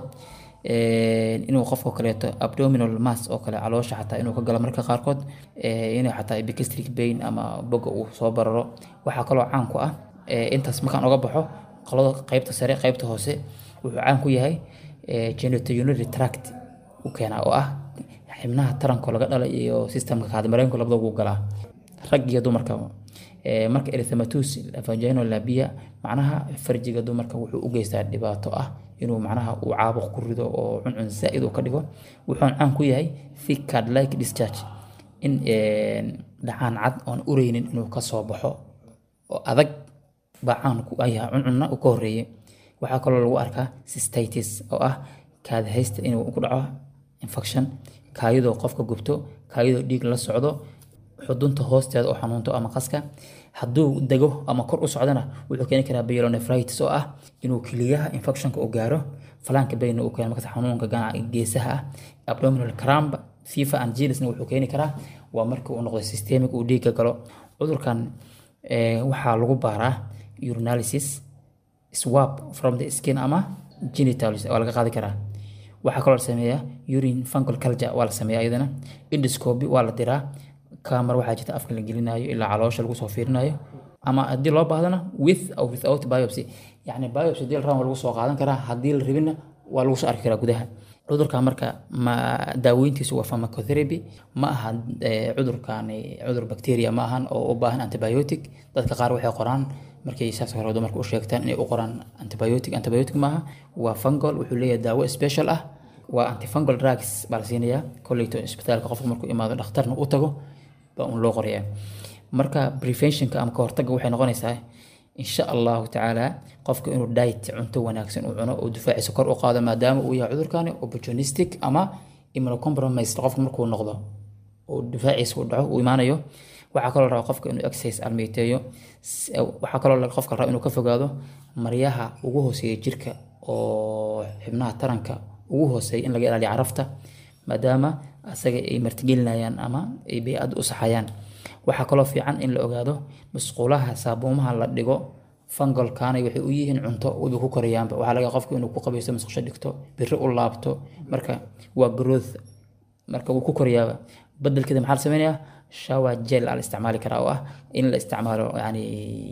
eh, inuu qofka oo kaleeto abdominal mass oo kale caloosha xataa inuu ka galo marka qaarkood eh, inuu xataa epigastric pain ama boga uu soo bararo waxaa kaloo caan ku ah eh, intaas markaan oga baxo qolada qaybta sare qaybta hoose wuxuu caan ku yahay eh, genitourinary tract u keenaa oo ah xibnaha taranka laga dhala iyo systemka kaadimareenka labadaba wuu galaa rag iyo dumarka Eh, marka erythematus vaginal labia macnaha farjiga dumarka wuxuu u geystaa dhibaato ah inuu macnaha uu caabuq ku rido oo cuncun zaa'id uu ka dhigo wuxuuna caan ku yahay thick card like discharge in eh, dhacaan cad oon ureynin inuu ka soo baxo oo adag baa caan ku ayaha cuncunna uu ka horeeyey waxaa kaloo lagu arkaa cystitis oo ah kaadihaysta inuu ku dhaco infection kaayadoo qofka gubto kaayadoo dhiig la socdo xudunta hoosteeda oo xanuunto ama qaska hadduu dego ama kor u socdana wuxuu keeni karaa pyelonephritis oo ah inuu kiliyaha infectionka uu gaaro falaanka bayna uu keeno markaas xanuunka ganaca geesaha ah abdominal cramp fifa and gilisna wuxuu keeni karaa waa markii uu noqdo systemic uu dhiigga galo cudurkan eh, waxaa lagu baaraa urinalysis swab from the skin ama genitals waa laga qaadi karaa waxaa kaloo la sameeyaa urine fungal culture waa la sameeyaa iyadana endoscopy waa la diraa camera waxaa jirta afka la gelinayo ilaa caloosha lagu soo fiirinayo ama haddii loo baahdana with or without biopsy yacni biopsy haddii la rabana waa lagu soo qaadan karaa haddii la rabina waa lagu soo arki karaa gudaha cudurka marka ma daaweyntiisu waa pharmacotherapy ma aha eh, cudurkani cudur bacteria ma ahan oo u baahan antibiotic dadka qaar waxay qoraan markay saas hore dumarka u sheegtaan inay u qoraan antibiotic antibiotic maaha waa fungal wuxuu leeyahay daawo special ah waa antifungal drugs baa la siinayaa kolleyto isbitaalka qofka markuu imaado dhakhtarna u tago baa un loo qorayaa marka preventionka ama kahortagga waxay noqonaysaa insha allahu tacaala qofka inuu diet cunto wanaagsan uu cuno oo difaaciisa kor u qaado maadaama uu yahay cudurkani opportunistic ama immunocompromised qofka markuu noqdo oo difaaciisa uu dhaco uu imaanayo waxaa kaloo la rabaa qofka inuu exercise almeyteeyo S- waxaa kaloo la- qofka la rabaa inuu ka fogaado maryaha ugu hooseeya jirka oo xibnaha taranka ugu hooseeya in laga ilaaliyo carafta maadaama asaga ay martigelinayaan ama ay bay-ad u saxayaan waxaa kaloo fiican in la ogaado musqulaha saabuumaha la dhigo fangalkaanay waxay u yihiin cunto wayba ku korayaanba waxaa laga yaabaa qofka inuu ku qabaysto musqusho dhigto biri u laabto marka waa growth marka wuu ku korayaaba bedelkeeda maxaa la sameynayaa shower gel aa la isticmaali karaa oo ah in la isticmaalo yani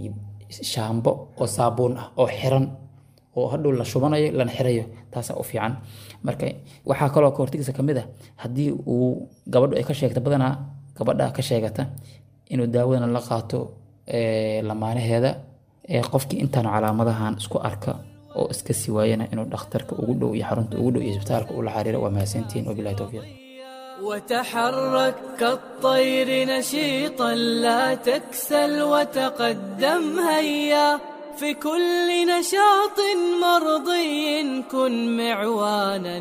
shaambo oo saabuun ah oo xiran oo hadhow la shubanayo lana xirayo taasaa u fiican marka waxaa kaloo ka hortagiisa kamid ah haddii uu gabadhu ay ka sheegta badanaa gabadha ka sheegata inuu daawadana la qaato eh, lamaanaheeda ee qofkii intaan calaamadahan isku arka oo iska sii waayana inuu dhakhtarka ugu dhow iyo xarunta ugu dhow iyo isbitaalka ula xariiro waa mahadsantihiin wabilahi towfiiq وتحرك كالطير نشيطا لا تكسل وتقدم هيا في كل نشاط مرضي كن معوانا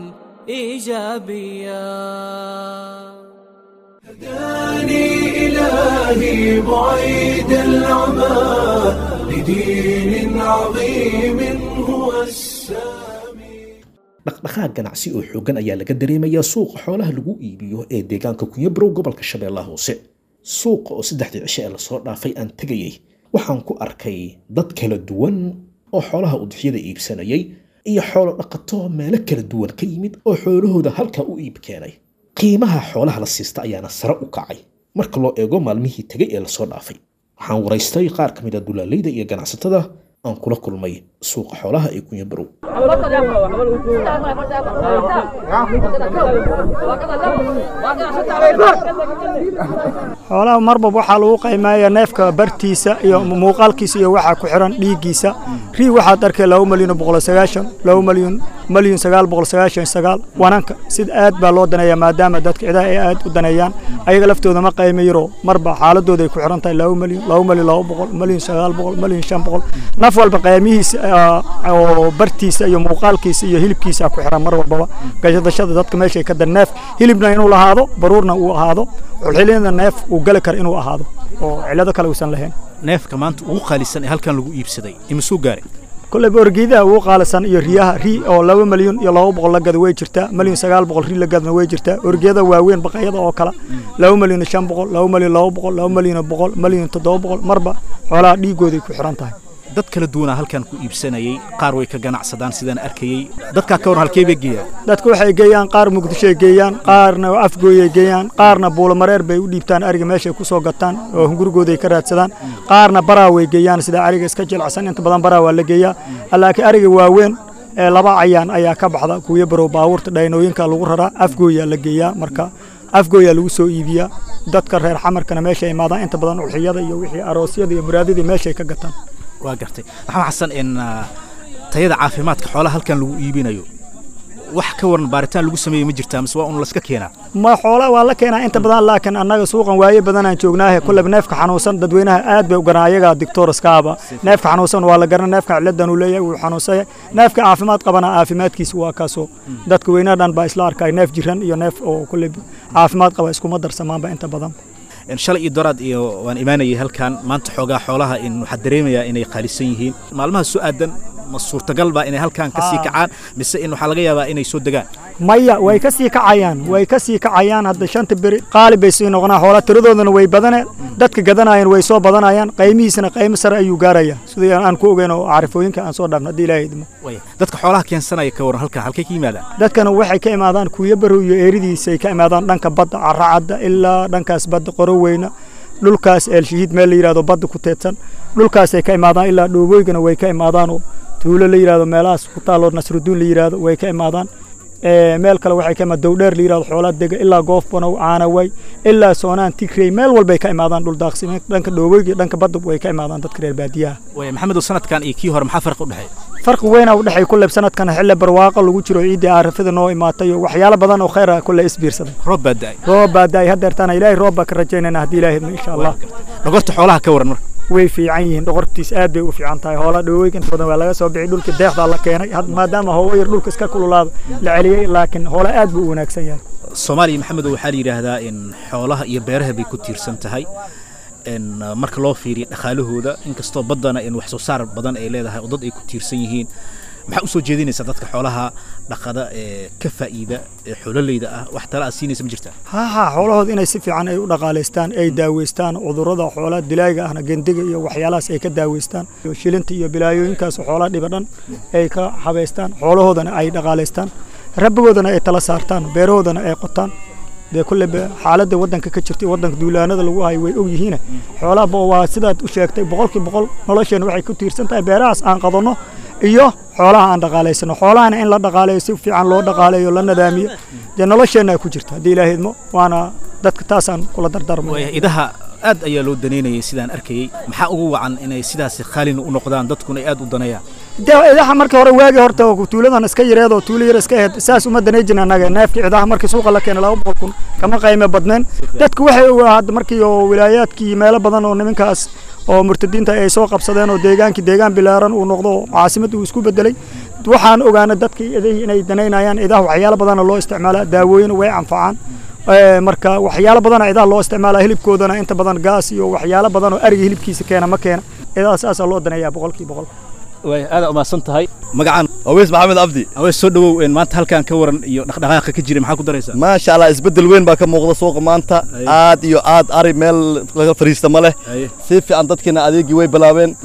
ايجابيا هداني إلهي بعيد العمى لدين عظيم هو السامي dhaqdhaqaaq ganacsi oo xooggan ayaa laga dareemayaa suuqa xoolaha lagu iibiyo ee deegaanka kunyabrow gobolka shabeellaha hoose suuqa oo saddexdii cishe ee lasoo dhaafay aan tegayey waxaan ku arkay dad kala duwan oo xoolaha udixyada iibsanayay iyo xoolo dhaqato meelo kala duwan ka yimid oo xoolahooda halkaa u iib keenay qiimaha xoolaha la siista ayaana sare u kacay marka loo eego maalmihii tegay ee lasoo dhaafay waxaan waraystay qaar ka mid a dulaaleyda iyo ganacsatada aan kula kulmay suuqa xoolaha ee kunyabarow xoolaha marbab waxaa lagu qiimeeyaa neefka bartiisa iyo muuqaalkiisa iyo waxaa ku xiran dhiiggiisa rii waxaad arkay laba malyan oo boqol sagaashan laba malyan malyan sagaal boqol sagaashan sagaal wananka sida aad baa loo daneeyaa maadaama dadka cidaha ay aad u daneeyaan ayaga laftooda ma qiime yaro marba xaaladooda ay ku xiran tahay laba malyan laba malyan laba boqol malyan sagaal boqol malyan shan boqol naf walba qiimihiisa oo bartiisa iyo muuqaalkiisa iyo hilibkiisa ku xiran mar walbaba gashadashada dadka meeshay ka dan neef hilibna inuu lahaado baruurna uu ahaado xulxilina neef uu gali karo inuu ahaado oo cillado kale uusan lahayn neefka maanta ugu qaalisan ee halkan lagu iibsaday imisuu gaaray kolleyba orgeedaha ugu qaalisan iyo riyaha ri oo laba malyan iyo laba boqol la gada way jirtaa malyan sagaal boqol ri la gadna way jirtaa orgeeda waaweyn baqayada oo kale laba malyan shan boqol laba malyan laba boqol laba malyan boqol malyan toddoba boqol marba xoolaha dhiigooday ku xiran tahay dad kala duwanaa halkan ku iibsanayay qaar way ka ganacsadaan sidaan arkayey dadkaa ka waran halkee bay geeyaan dadka waxay geeyaan qaar muqdishoay geeyaan qaarna afgooyay geeyaan qaarna buulamareer bay u dhiibtaan ariga meeshay ku soo gataan oo hungurigooday ka raadsadaan qaarna baraa way geeyaan sida ariga iska jilacsan inta badan baraa waa la geeyaa laakiin ariga waaweyn ee laba cayaan ayaa ka baxda kuwiyo barow baabuurta dhaynooyinka lagu raraa afgooyaa la geeyaa marka afgooyaa lagu soo iibiyaa dadka reer xamarkana meeshay imaadaan inta badan ulxiyada iyo wixii aroosyada iyo muraadadii meeshay ka gataan waa gartay maxamed xasan in tayada caafimaadka xoolaha halkan lagu iibinayo wax ka waran baaritaan lagu sameeyey ma jirtaa mise waa un laska keenaa ma xoola waa la keenaa inta badan laakiin annaga suuqan waaye badanaan joognaahe kulleba neefka xanuunsan dadweynaha aad bay u garan ayaga dictoroskaaba neefka xanuunsan waa la garan neefka ciladan uu leeyahay wuu xanuunsaya neefka caafimaad qabana caafimaadkiisa waa kaasoo dadka weynaha dhan baa isla arkay neef jiran iyo neef oo kulleba caafimaad qaba iskuma darsamaanba inta badan shalay iyo doraad iyo waan imaanayay halkan maanta xoogaa xoolaha in waxaa dareemayaa inay qaalisan yihiin maalmaha soo aadan ma suurtagal baa inay halkan ka sii kacaan mise in waxaa laga yaabaa inay soo degaan maya way ka sii kacayaan way ka sii kacayaan hadda shanta beri qaali bay sii noqonaa xoola tiradoodana way badaneen dadka gadanayaan way soo badanayaan qaymihiisana qaymo sare ayuu gaaraya sidii aan ku ogeyn oo carifooyinka aan soo dhaafno haddii ilaahay idmo dadka xoolaha keensanaya ka waran halkan halkay ka yimaadaan dadkana waxay ka imaadaan kuuyo barow iyo eeridiisay ka imaadaan dhanka badda carracadda ilaa dhankaas badda qoroweyna dhulkaas eelshahiid meel la yidhahdo badda ku teedsan dhulkaasay ka imaadaan ilaa dhoobooygana way ka imaadaanoo tuulo la yidhahdo meelahaas ku taalloo nasruduun la yidhahdo way ka imaadaan meel kale waxay ka imaad dowdheer la yidhahdo xoolaa dega ilaa goofbanow caanaway ilaa soonaan tigrey meel walbay ka imaadaan dhul daaqsimeed dhanka dhoobooyga dhanka badda way ka imaadaan dadka reer baadiyaha maxamedow sanadkan iyo kii hore maxaa farqi u dhexeeya farqi weyn u dhexeey kulleb sanadkan xilli barwaaqo lagu jiro ciiddii aarafada noo imaatay oo waxyaalo badan oo khayr ah kulle isbiirsaday roob baa da'ay roob baa da'ay haddeertaana ilaahay roob baa ka rajaynayna haddii ilaahay insha allah dhogorta xoolaha ka waran marka way fiican yihiin dhoqortiis aad bay u fiican tahay hoola dhawooyinka inta badan waa laga soo bixi dhulka deexdaa la keenay maadaama hoowo yar dhulka iska kululaado la celiyey laakiin hoola aad buu u wanaagsan yahay soomaaliya maxamedow waxaa la yidhaahdaa in xoolaha iyo beeraha bay ku tiirsan tahay in marka loo fiiriyo dhaqaalahooda inkastoo baddana in wax soo saar badan ay leedahay oo dad ay ku tiirsan yihiin maxaa u soo jeedinaysaa dadka xoolaha dhaqada ee ka faa'iida ee xoololeyda ah wax tala aad siinaysa ma jirtaa ha ha xoolahooda inay si fiican ay u dhaqaalaystaan ay daaweystaan cudurrada xoolaha dilaaga ahna gendiga iyo waxyaalahaas ay ka daaweystaan shilinta iyo bilaayooyinkaas xoolaha dhiba dhan ay ka habaystaan xoolahoodana ay dhaqaalaystaan rabbigoodana ay tala saartaan beerahoodana ay qotaan dee kulleba xaaladda waddanka ka jirtay waddanka duulaanada lagu hayo way og yihiine xoolaha waa sidaad u sheegtay boqolkii boqol nolosheenna waxay ku tiirsan tahay beerahaas aan qadanno iyo xoolaha aan dhaqaalaysano xoolahana in la dhaqaaleeyo si fiican loo dhaqaaleeyo la nadaamiyo dee nolosheenna ku jirta haddii ilaahay idmo waana dadka taasaan kula dardarmay idaha aad ayaa loo daneynayay sidaan arkayey maxaa ugu wacan inay sidaasi khaalina u noqdaan dadkuna aad u daneeyaan dee idaha markii hore waagii horta tuuladan iska yareed oo tuulo yar iska ahayd saas uma danay jirin annaga neefkii idaha markii suuqa la keenay laba boqol kun kama qayme badneen dadku waxay hadda markii oo wilaayaadkii meelo badan oo nimankaas oo murtadiinta ay soo qabsadeen oo deegaankii deegaan bilaaran uu noqdo oo caasimad uu isku bedelay waxaan ogaanay dadkii idahii inay danaynayaan idaha waxyaalo badana loo isticmaalaa daawooyin way anfacaan marka waxyaalo badana idaha loo isticmaalaa hilibkoodana inta badan gaas iyo waxyaalo badan oo ariga hilibkiisa keena ma keena idaha saasaa loo daneeyaa boqolkii boqol way aad umahadsan tahay magacaan aweys maxamed abdi aweys soo dhawow maanta halkan ka waran iyo dhaqdhaqaaqa ka jira maxaa ku daraysaa maasha allah isbeddel weyn baa ka muuqda suuqa maanta aad iyo aad ari meel laga fariista ma leh si fiican dadkiina adeegii way bilaabeen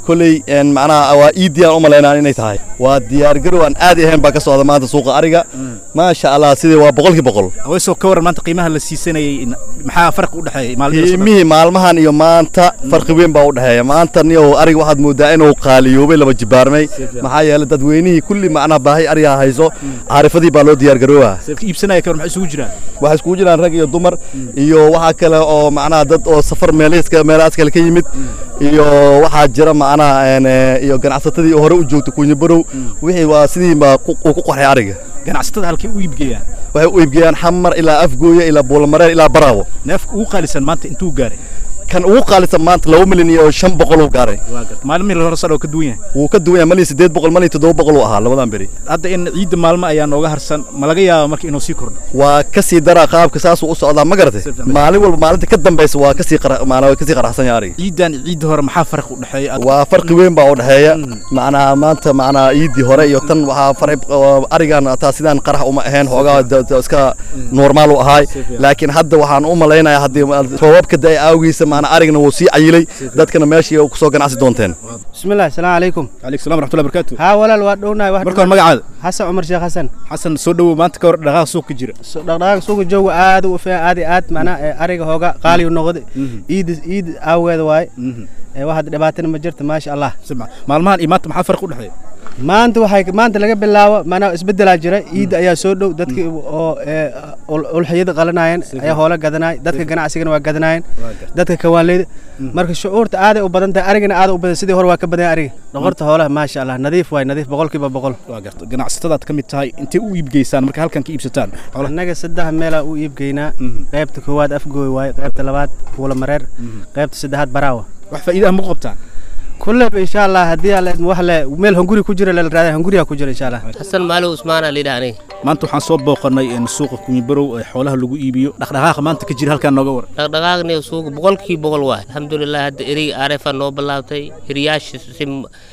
kolley macnaha waa iidii aan u malaynaan inay tahay waa diyaargarow aan aadi ahayn baa ka socda maanta suuqa ariga maasha allah sidii waa boqolkii boqol aweysoo ka waran maanta qiimaha la siisanayay maxaa farqi u dhexeeya maalmihii qiimihii maalmahan iyo maanta farqi weyn baa u dhexeeya maanta niyow ariga waxaad moodaa inuu qaaliyoobay laba jibaarmay maxaa yeelay dadweynihii kulli macnaha baahi ariga hayso caarifadii baa loo diyaargarooba iibsanaya ka war maxay isugu jiraan waxay isugu jiraan rag iyo dumar iyo waxaa kale oo macnaha dad oo safar meelahiiska meelahaas kale ka yimid iyo waxaa jira macnaha iyo ganacsatadii hore u joogta kunya barow wixii waa sidii baa uu ku qorxay ariga ganacsatada halkay u iibgeeyaan waxay u iibgeeyaan xamar ilaa afgooye ilaa buulamareer ilaa baraabo neefka ugu qaalisan maanta intuu gaaray kan ugu qaalisan maanta laba milyan iyo shan boqol uu gaaray maalmihii la horasar oo ka duwan yahay wuu ka duwan yahay malin siddeed boqol malin toddoba boqol uu ahaa labadan beri hadda in ciidda maalmo ayaa nooga harsan ma laga yaaba marka inuu sii kordho waa ka sii daraa qaabka saasuu u socdaa ma garatay maalin walba maalinta ka dambaysa waa kasii maanaa kasii qaraxsan yahay ariga ciiddan ciidda hore maxaa farqi u dhexeeya waa farqi weyn baa u dhexeeya macnaha maanta macnaha ciiddii hore iyo tan waxaa faray arigan taa sidaan qarax uma ahayn xoogaa iska normaal u ahaay laakiin hadda waxaan u malaynayaa haddii roobabka da aawgiisa macnaa arigna wuu sii cayilay dadkana meeshii ku soo ganacsi doonteen bismillahi asalaamu calaykum calaykum salam raxmatullahi barakaatu haa walaal waa dhownahay marka hore magacaada xasan cumar sheekh xasan xasan soo dhowow maanta ka hor dhaqaaqa suuqa jira dhaqdhaqaaqa suuqa jooga aad u fiican aad iyo aad macnaha ariga hooga qaali u noqday iid iid aaweeda waaye waxaad dhibaatana ma jirta maasha allah maalmahan iyo maanta maxaa farqi u dhexeeya maanta waxay maanta laga bilaabo maanaa isbedelaa jira ciidda ayaa soo dhow dadkii oo ulxiyada qalanayeen ayaa hoola gadanaya dadka ganacsigana waa gadanayeen dadka kawaanleyda marka shucuurta aaday u badan tahay arigana aaday u badan sidii hore waa ka badan ariga dhoqorta hoolaha maasha allah nadiif waay nadiif boqolkiiba boqol waa garta ganacsatadaad ka mid tahay intay u iibgeysaan marka halkan ka iibsataan annaga saddex meelaa u iibgeynaa qaybta koowaad afgooy waaye qaybta labaad kuula mareer qaybta saddexaad baraawa wax faa'iidaha ma qabtaan كلها ان شاء الله هدي على وحله ميل هنغوري كجرا للراده هنغوري كجرا ان شاء الله حسن مالو عثمان اللي داني maanta waxaan soo booqanay in suuqa kunyibarow ee xoolaha lagu iibiyo dhaqdhaqaaqa maanta ka jira halkaan nooga war dhaqdhaqaaqni suuqa boqolkii boqol waay alxamdulilah hadda eriga arefa noo bilaabtay eriyaasha si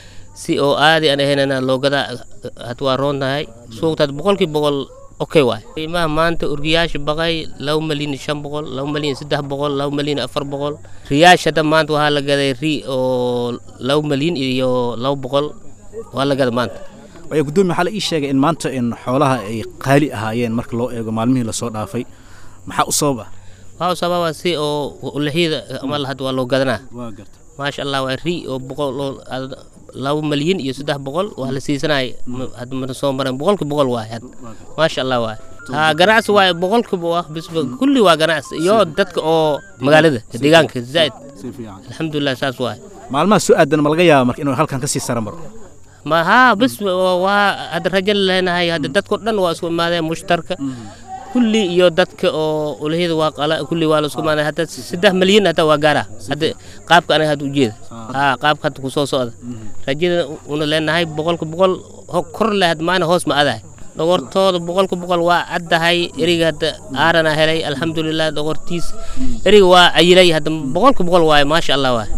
si oo aadi aan ahaynana loogada had waa roon tahay suuqtaad boqolkii boqol okay waay qiimaha maanta urgiyaasha baqay laba malyan iyo shan boqol laba malyan iyo saddex boqol laba malyan iyo afar boqol riyaasha hadda maanta waxaa la gaday ri oo laba malyan iyo laba boqol waa la gada maanta waayo guddoomiye waxaa la ii sheegay in maanta in xoolaha ay qaali ahaayeen marka loo eego maalmihii lasoo dhaafay maxaa u sababa waxaa u sababa si oo ulixyada amal hadda waa loo gadanaa maasha allah waa ri oo boqol oo laba malyan iyo saddex boqol waa la siisanay hadda mana soo maran boqolki boqol waay had maasha allah waay ha ganacsi waay boqolkiiba waa bisba kulli waa ganacsi iyo dadka oo magaalada deegaanka zaid alxamdulilah saas waay maalmaha soo aadan ma laga yaaba marka inuu halkan kasii sara maro ma haa bis waa hadda rajo leenahay hadda dadko dhan waa isku imaadeen mushtarka kulli iyo dadka oo ulahiyada waa qala kulli waa la isku imaanay hadda saddex malyan hadda waa gaara hadda qaabka aniga hadda ujeeda haa qaabka hadda kusoo socda rajada una leenahay boqolka boqol kor leh hadda maana hoos ma adahay dhogortooda boqolka boqol waa caddahay eriga hadda aarana helay alxamdulilah dhogortiis eriga waa ayilay hadda boqolka boqol waaye maasha allah waay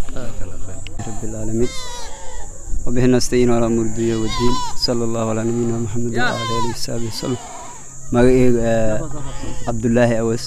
رب العالمين وبه نستعين على أمور الدنيا والدين صلى الله على نبينا محمد وعلى آله وصحبه وسلم magacayga cabdulaahi awas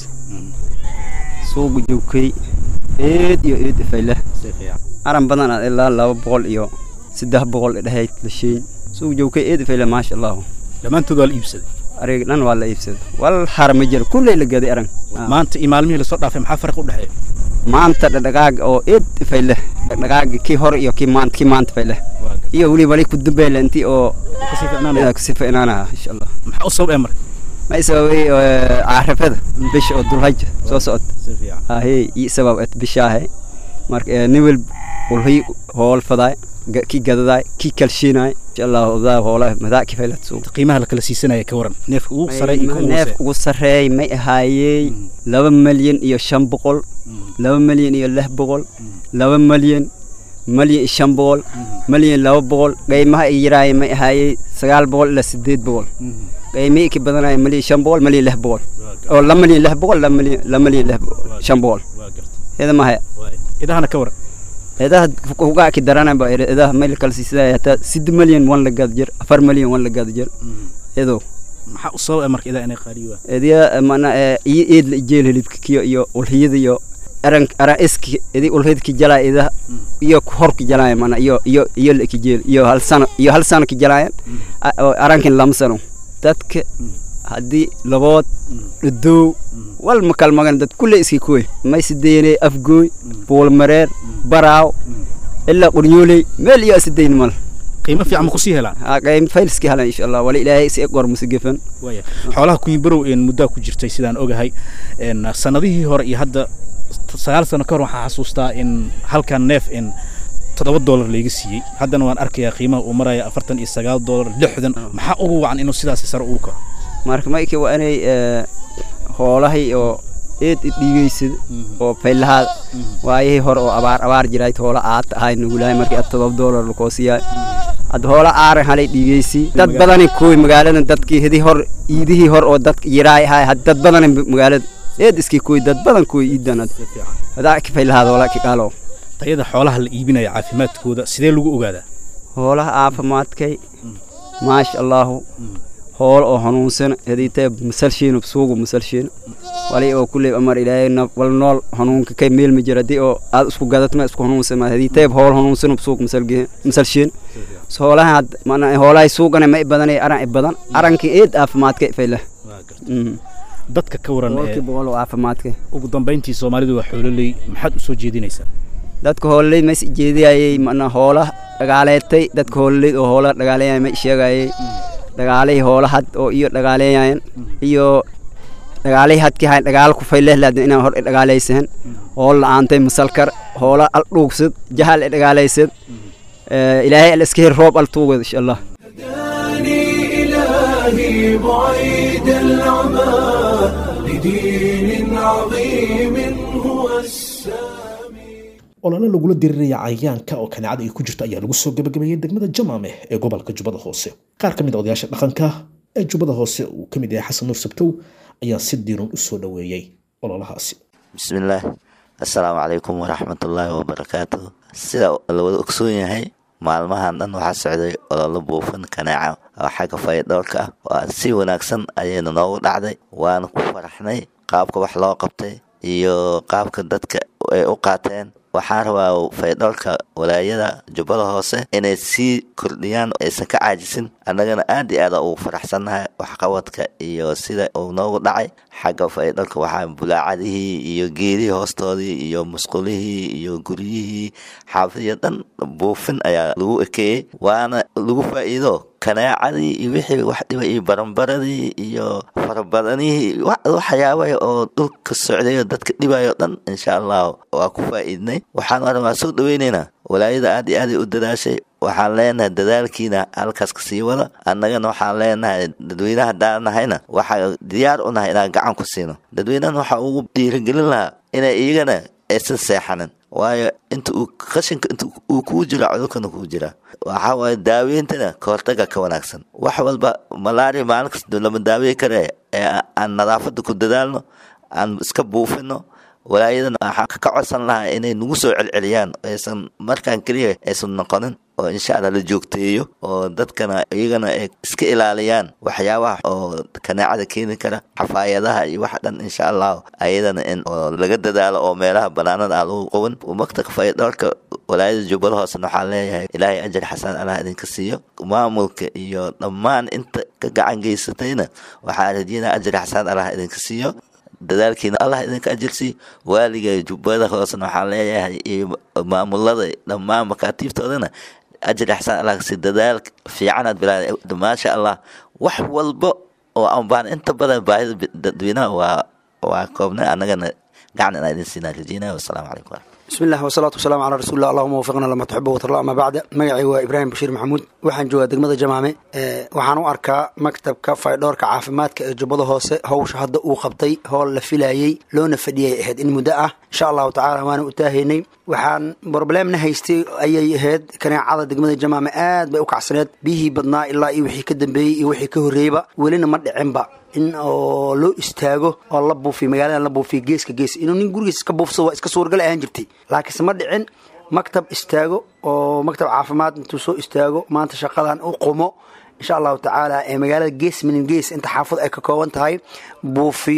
suuqa joogkay eed iyo eed ifayle aran badan aad ilaa laba boqol iyo saddex boqol dhahayd lasheyn suuqa joogkay eed ifayle maasha allahu dhammaantood waa la iibsaday ariga dhan waa la iibsaday wal har ma jiro kulley la gaday aran maanta iyo maalmihii lasoo dhaafay maxaa farqi u dhexeeya maanta dhaqdhaqaaga oo eed ifayle dhaqdhaqaaga kii hore iyo kii maanta kii maanta ifayle iyo weli wali ku dambeyle intii oo kasii ficnaanaha insha allah maxaa u sabab ee marka ما يسوي عارفة بش أو دلهج سو سعد هاي يسبب أت بشاه مارك نيول والهي هول فضاي كي جداي كي كلشيناي إن شاء الله ذا هولا مذا كيف لا تسوق qiimaha la kala siisanaya ka waran neefka ugu saray iyo kuwa neef ugu sareey may ahaayey laba malyan iyo shan boqol laba malyan iyo lix boqol laba malyan malyan iyo shan boqol malyan laba boqol qiimaha ay yaraayeen may ahaayey sagaal boqol ilaa sideed boqol qiimihii ka badanaya malyan shan boqol malyan lix boqol oo laba malyan lix boqol laba malyan laba malyan lix shan boqol iyada maha idahana ka waran idaha kugaa ki darana ba idaha mayl kala siisadaya hataa sid malyan wan la gada jir afar malyan wan la gada jir iyadoo maxaa u sabab ee marka idaa inay qaaliyo idiya mana iyo eed la ijeel hilibka kiyo iyo ulhiyada iyo aran aran iski idi ulhidki jalaa ida iyo horki jalaa mana iyo iyo iyo leki jeel iyo hal sano iyo hal sano ki jalaa arankin lam sano dadka haddii labood dhudow wal ma kal magan dad kulle iski kuwe may sideene afgooy buulmareer baraaw ilaa quryooley meel iyo sideyn mal qiimo fiican ma kusii helaan qiimo faylski helaan insha allah wala ilaahay si gor musigefan waaya xoolaha kunyibarow een muddaa ku jirtay sidaan ogahay een sanadihii hore iyo hadda sagaal sano ka hor waxaan xasuustaa in halkan neef in toddoba doolar layga siiyey haddana waan arkayaa qiimaha uu maraya afartan iyo sagaal doolar lixdan maxaa ugu wacan inuu sidaasi sare ugu kaco marka mayka waa inay hoolahay oo eed dhiigaysad oo faylahaad waayihii hore oo abaar abaar jirayd hoola aad ahay nugulahay markii ad todoba doolar lakoosiyaay had hoola aaran halay dhiigaysi dad badani kuwi magaalada dadkii hidii hor iidihii hor oo dadka yiraay ahay had dad badani magaalada eed iskii kuwi dad badan kuwi iidan hadaa ka faylahaad hoola ki qaalo tayada xoolaha la iibinaya caafimaadkooda sidee lagu ogaadaa hoolaha caafimaadkay maasha allaahu hool oo hanuunsan hadiitee masalshiin suugu masalshiin wali oo kulley amar ilaahay wal nool hanuunka kay meel ma jira hadii oo aad isku gadatma isku hanuunsan ma hadiitee hool hanuunsan suuq masalgiin masalshiin hoolaha mana hoolahay suugana ma badan aran badan aranki eed caafimaadka fayla dadka ka waran boqolkii boqol oo caafimaadka ugu dambayntii soomaalidu waa xoololey maxaad u soo jeedinaysaa dadka hoololey ma jeediyayay mana hoola dhagaaleetay dadka hoololey oo hoola dhagaaleeyay ma sheegayay dhagaalihii hoolahad oo iyo dhagaaleeyayeen iyo dhagaalihii hadkii hayn dhagaal ku faylehladin inaan hor dhagaalaysahan hool la'aantay masalkar hoola al dhuugsad jahal dhagaalaysad ilaahay al iska hir roob al tuugad insha allah إلهي بعيد العمى لدين عظيم هو السامي olole lagula diriraya cayayaanka oo kaneecada ay ku jirto ayaa lagu soo gabagabeeyey degmada jamaameh ee gobolka jubbada hoose qaar ka mid a odayaasha dhaqanka ee jubbada hoose uu ka mid yahay xasan nuur sabtow ayaa si diiran u soo dhoweeyey ololahaasi bismillaah assalaamu calaykum waraxmatullaahi wabarakaatuh sida la wada ogsoon yahay maalmahan dhan waxaa socday ololo buufin kaneeca oo xagga fayadhowrka ah oo si wanaagsan ayayna noogu dhacday waana ku faraxnay qaabka wax loo qabtay iyo qaabka dadka ay u qaateen waxaan rabaa faydhowrka walaayada jubbada hoose inay sii kordhiyaan aysan ka caajisin annagana aad iyo aada ugu faraxsannahay waxqabadka iyo sida uu noogu dhacay xagga faydhowrka waxaa bulaacadihii iyo geedihii hoostoodii iyo musqulihii iyo guryihii xaafidyo dhan buufin ayaa lagu ekeeyey waana lagu faa'iido kaneecadii iyo wixii wax dhiba iyo baranbaradii iyo farabadanihii waxyaabaha oo dhulka socdayo dadka dhibayo dhan insha allah waa ku faa'iidnay waxaan waa soo dhaweynaynaa walaayada aad iyo aaday u dadaashay waxaan leenahay dadaalkiina halkaas ka sii wada annagana waxaan leenahay dadweynaha haddaan nahayna waxaa diyaar u nahay inaan gacan ku siino dadweynahan waxaa ugu dhiirigelin lahaa inay iyagana aysan seexanin waayo inta uu qashinka inta uu kuu jiro cudurkana kuu jira waxaa waaye daaweyntana kahortaga ka wanaagsan wax walba malaria maalin kasta lama daawey kare ee aan nadaafada ku dadaalno aan iska buufino walaayadan waxaan ka codsan lahaa inay nagu soo celceliyaan aysan markaan keliya aysan noqonin oo insha allah la joogteeyo oo dadkana iyagana ay iska ilaaliyaan waxyaabaha oo kaneecada keeni kara xafaayadaha iyo wax dhan insha allah ayadana in oo laga dadaalo oo meelaha banaanada aan lagu qaban maktabka fayadhowrka walaayada jubbada hoosena waxaan leeyahay ilaahay ajar xasan allah idinka siiyo maamulka iyo dhammaan inta ka gacan geysatayna waxaan rajeynayaa ajar xasan allah idinka siiyo dadaalkiina allah idinka ajirsi waaliga jubbada hoosena waxaan leeyahay iyo maamulada dhammaan makaatiibtoodana ajir axsaan allah kasi dadaal fiicanaad bilaa maasha allah wax walba oo aan baan inta badan baahida dadweynaha waa waa koobnay annagana gacan inaa idin siinaa rajeynaya wasalaamu calaykum بسم الله والصلاة والسلام على رسول الله اللهم وفقنا لما تحب وترضى أما بعد مقعي وإبراهيم بشير محمود waxaan joogaa degmada jamaame waxaan u arkaa maktabka faydhoorka caafimaadka ee jubbada hoose howsha hadda uu qabtay howl la filayey loona fadhiyay ahayd in muddo ah insha allahu tacaala waana u taahaynay waxaan broblemna haystay ayay ahayd kaneecada degmada jamaame aad bay u kacsaneed biyihii badnaa ilaa iyo wixii ka dambeeyey iyo wixii ka horreeyba welina ma dhicinba in oo loo istaago oo la buufiyo magaaladan la buufiyo geeska gees inuu nin gurigiis iska buufsado waa iska suuragal ahaan jirtay laakiinse ma dhicin maktab istaago oo maktab caafimaad intuu soo istaago maanta shaqadan u qumo insha allahu tacaala ee magaalada gees minin gees inta xaafad ay ka kooban tahay buufiyo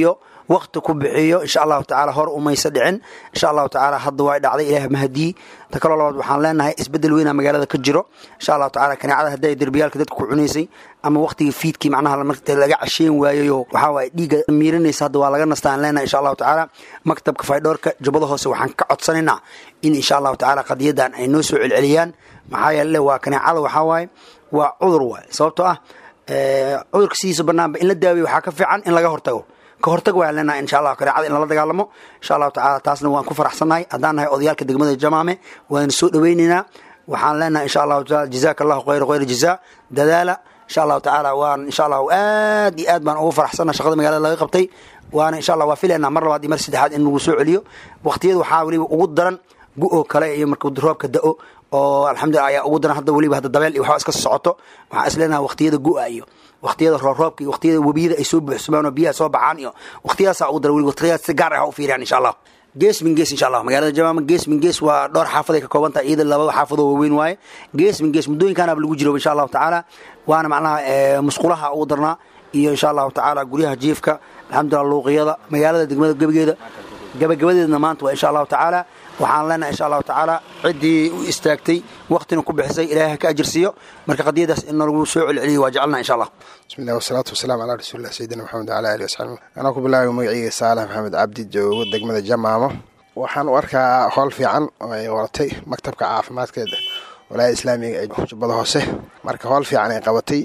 waqti ku bixiyo insha allahu tacaala hor umaysa dhicin insha allahu tacaala hadda waa dhacday ilaah mahadii ta kaloo labaad waxaan leenahay isbedel weynaa magaalada ka jiro insha allahu tacaala kaneecada hadday derbiyaalka dadka ku cunaysay ama waqtigii fiidkii macnaha marta laga casheen waayayo waxaa waaye dhiigga miirinaysa hadda waa laga nastaan leenahay insha allahu tacaala maktabka faydhoorka jubbada hoose waxaan ka codsanaynaa in insha allahu tacaala qadiyadan ay noo soo celceliyaan maxaa yeele waa kaneecada waxaa waaye waa cudur waaye sababtoo ah cudurka sidiisa banaanba in la daaweyo waxaa ka fiican in laga hortago ka hortag waan leenahay insha allah kaneecada in lala dagaalamo insha allahu tacaala taasna waan ku faraxsannahay haddaan nahay odayaalka degmada jamaame waan soo dhaweynaynaa waxaan leenahay insha allahu taala jazaaka allahu khayra khayra jazaa dadaala insha allahu tacaala waan insha allahu aad iyo aad baan ugu faraxsannahay shaqada magaalada laga qabtay waana insha allah waa filaynaa mar labaad iyo mar saddexaad in lagu soo celiyo waqtiyada waxaa weliba ugu daran gu-oo kale iyo markuu roobka da-o oo alxamdulillah ayaa ugu daran hadda weliba hadda dabeel iyo waxaa iska socoto waxaan isleenahay waqtiyada gu-a iyo waqtiyada roobroobka iyo waqtiyada webiyada ay soo buuxsamaan oo biyaha soo baxaan iyo waqtiyadaasaa ugu daran weliba waqtiyadaas si gaar ah ha u fiiriyaan insha allah gees min gees insha allah magaalada jamaama gees min gees waa dhowr xaafad ay ka kooban tahay iyada laba xaafadoo waaweyn waaye gees min gees muddooyinkaanaba lagu jiro insha allahu tacaala waana macnaha musqulaha ugu darnaa iyo insha allahu tacaala guryaha jiifka alxamdulillah luuqiyada magaalada degmada gebigeeda gabagabadeedna maanta waa insha allahu tacaala waxaan leenahay insha allahu tacaala ciddii u istaagtay waqtina ku bixisay ilaahay ka ajirsiiyo marka qadiyadaas in lagu soo celceliyo waa jecelnaha insha allah bismi llah wasalaatu wasalaam calaa rasuulillah sayidina maxamed wala alihi wasaxbi anaa ku bilaabay magaciyga saalax maxamed cabdi joogo degmada jamaamo waxaan u arkaa howl fiican oo ay waratay maktabka caafimaadkeeda walaayada islaamiga ee jubbada hoose marka howl fiican ay qabatay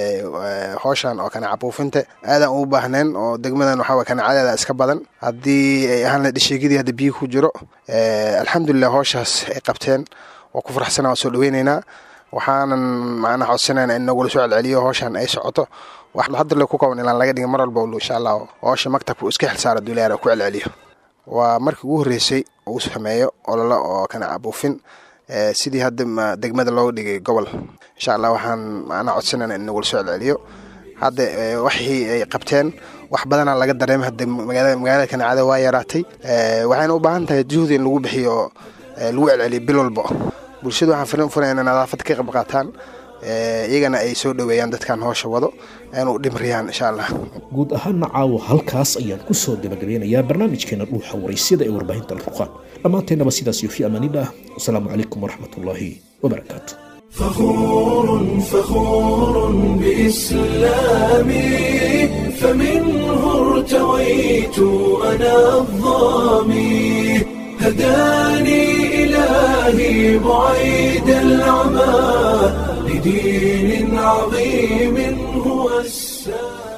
howshan oo kaneeca buufinta aadaan ugu baahneen oo degmadan waxaa kaneecadeeda iska badan haddii ay ahaan lahayd sheegidii hadda biyo ku jiro alxamdulilah howshaas ay qabteen waa ku faraxsana waan soo dhaweyneynaa waxaanan macnaha codsanayna in nagula soo celceliyo howshan ay socoto wax hadda le ku kooban ilaan laga dhigin mar walba insha allah howsha maktabka uu iska xilsaara duulayaar ku celceliyo waa markii ugu horreysay uu sameeyo ololo oo kaneeca buufin sidii hadda degmada looga dhigay gobol insha allah waxaan macnaha codsanayna in nagula soo celceliyo hadda waxii ay qabteen wax badanaa laga dareemay hadda magaalada kaneecada waa yaraatay waxayna u baahan tahay juhdi in lagu bixiyo lagu celceliyo bil walba bulshada waxaan firin furaya inay nadaafad ka qayb qaataan iyagana ay soo dhoweeyaan dadkan hoosha wado aynu dhimriyaan insha allah guud ahaana caawa halkaas ayaan ku soo gabagabeynayaa barnaamijkeena dhuuxa waraysyada ee warbaahinta alfurqaan dhammaanteennaba sidaas iyo fi amaanillah wasalaamu calaykum waraxmat ullaahi wabarakaatu فخور فخور بإسلامي فمنه ارتويت أنا الظامي هداني إلهي بعيد العمى لدين عظيم هو السلام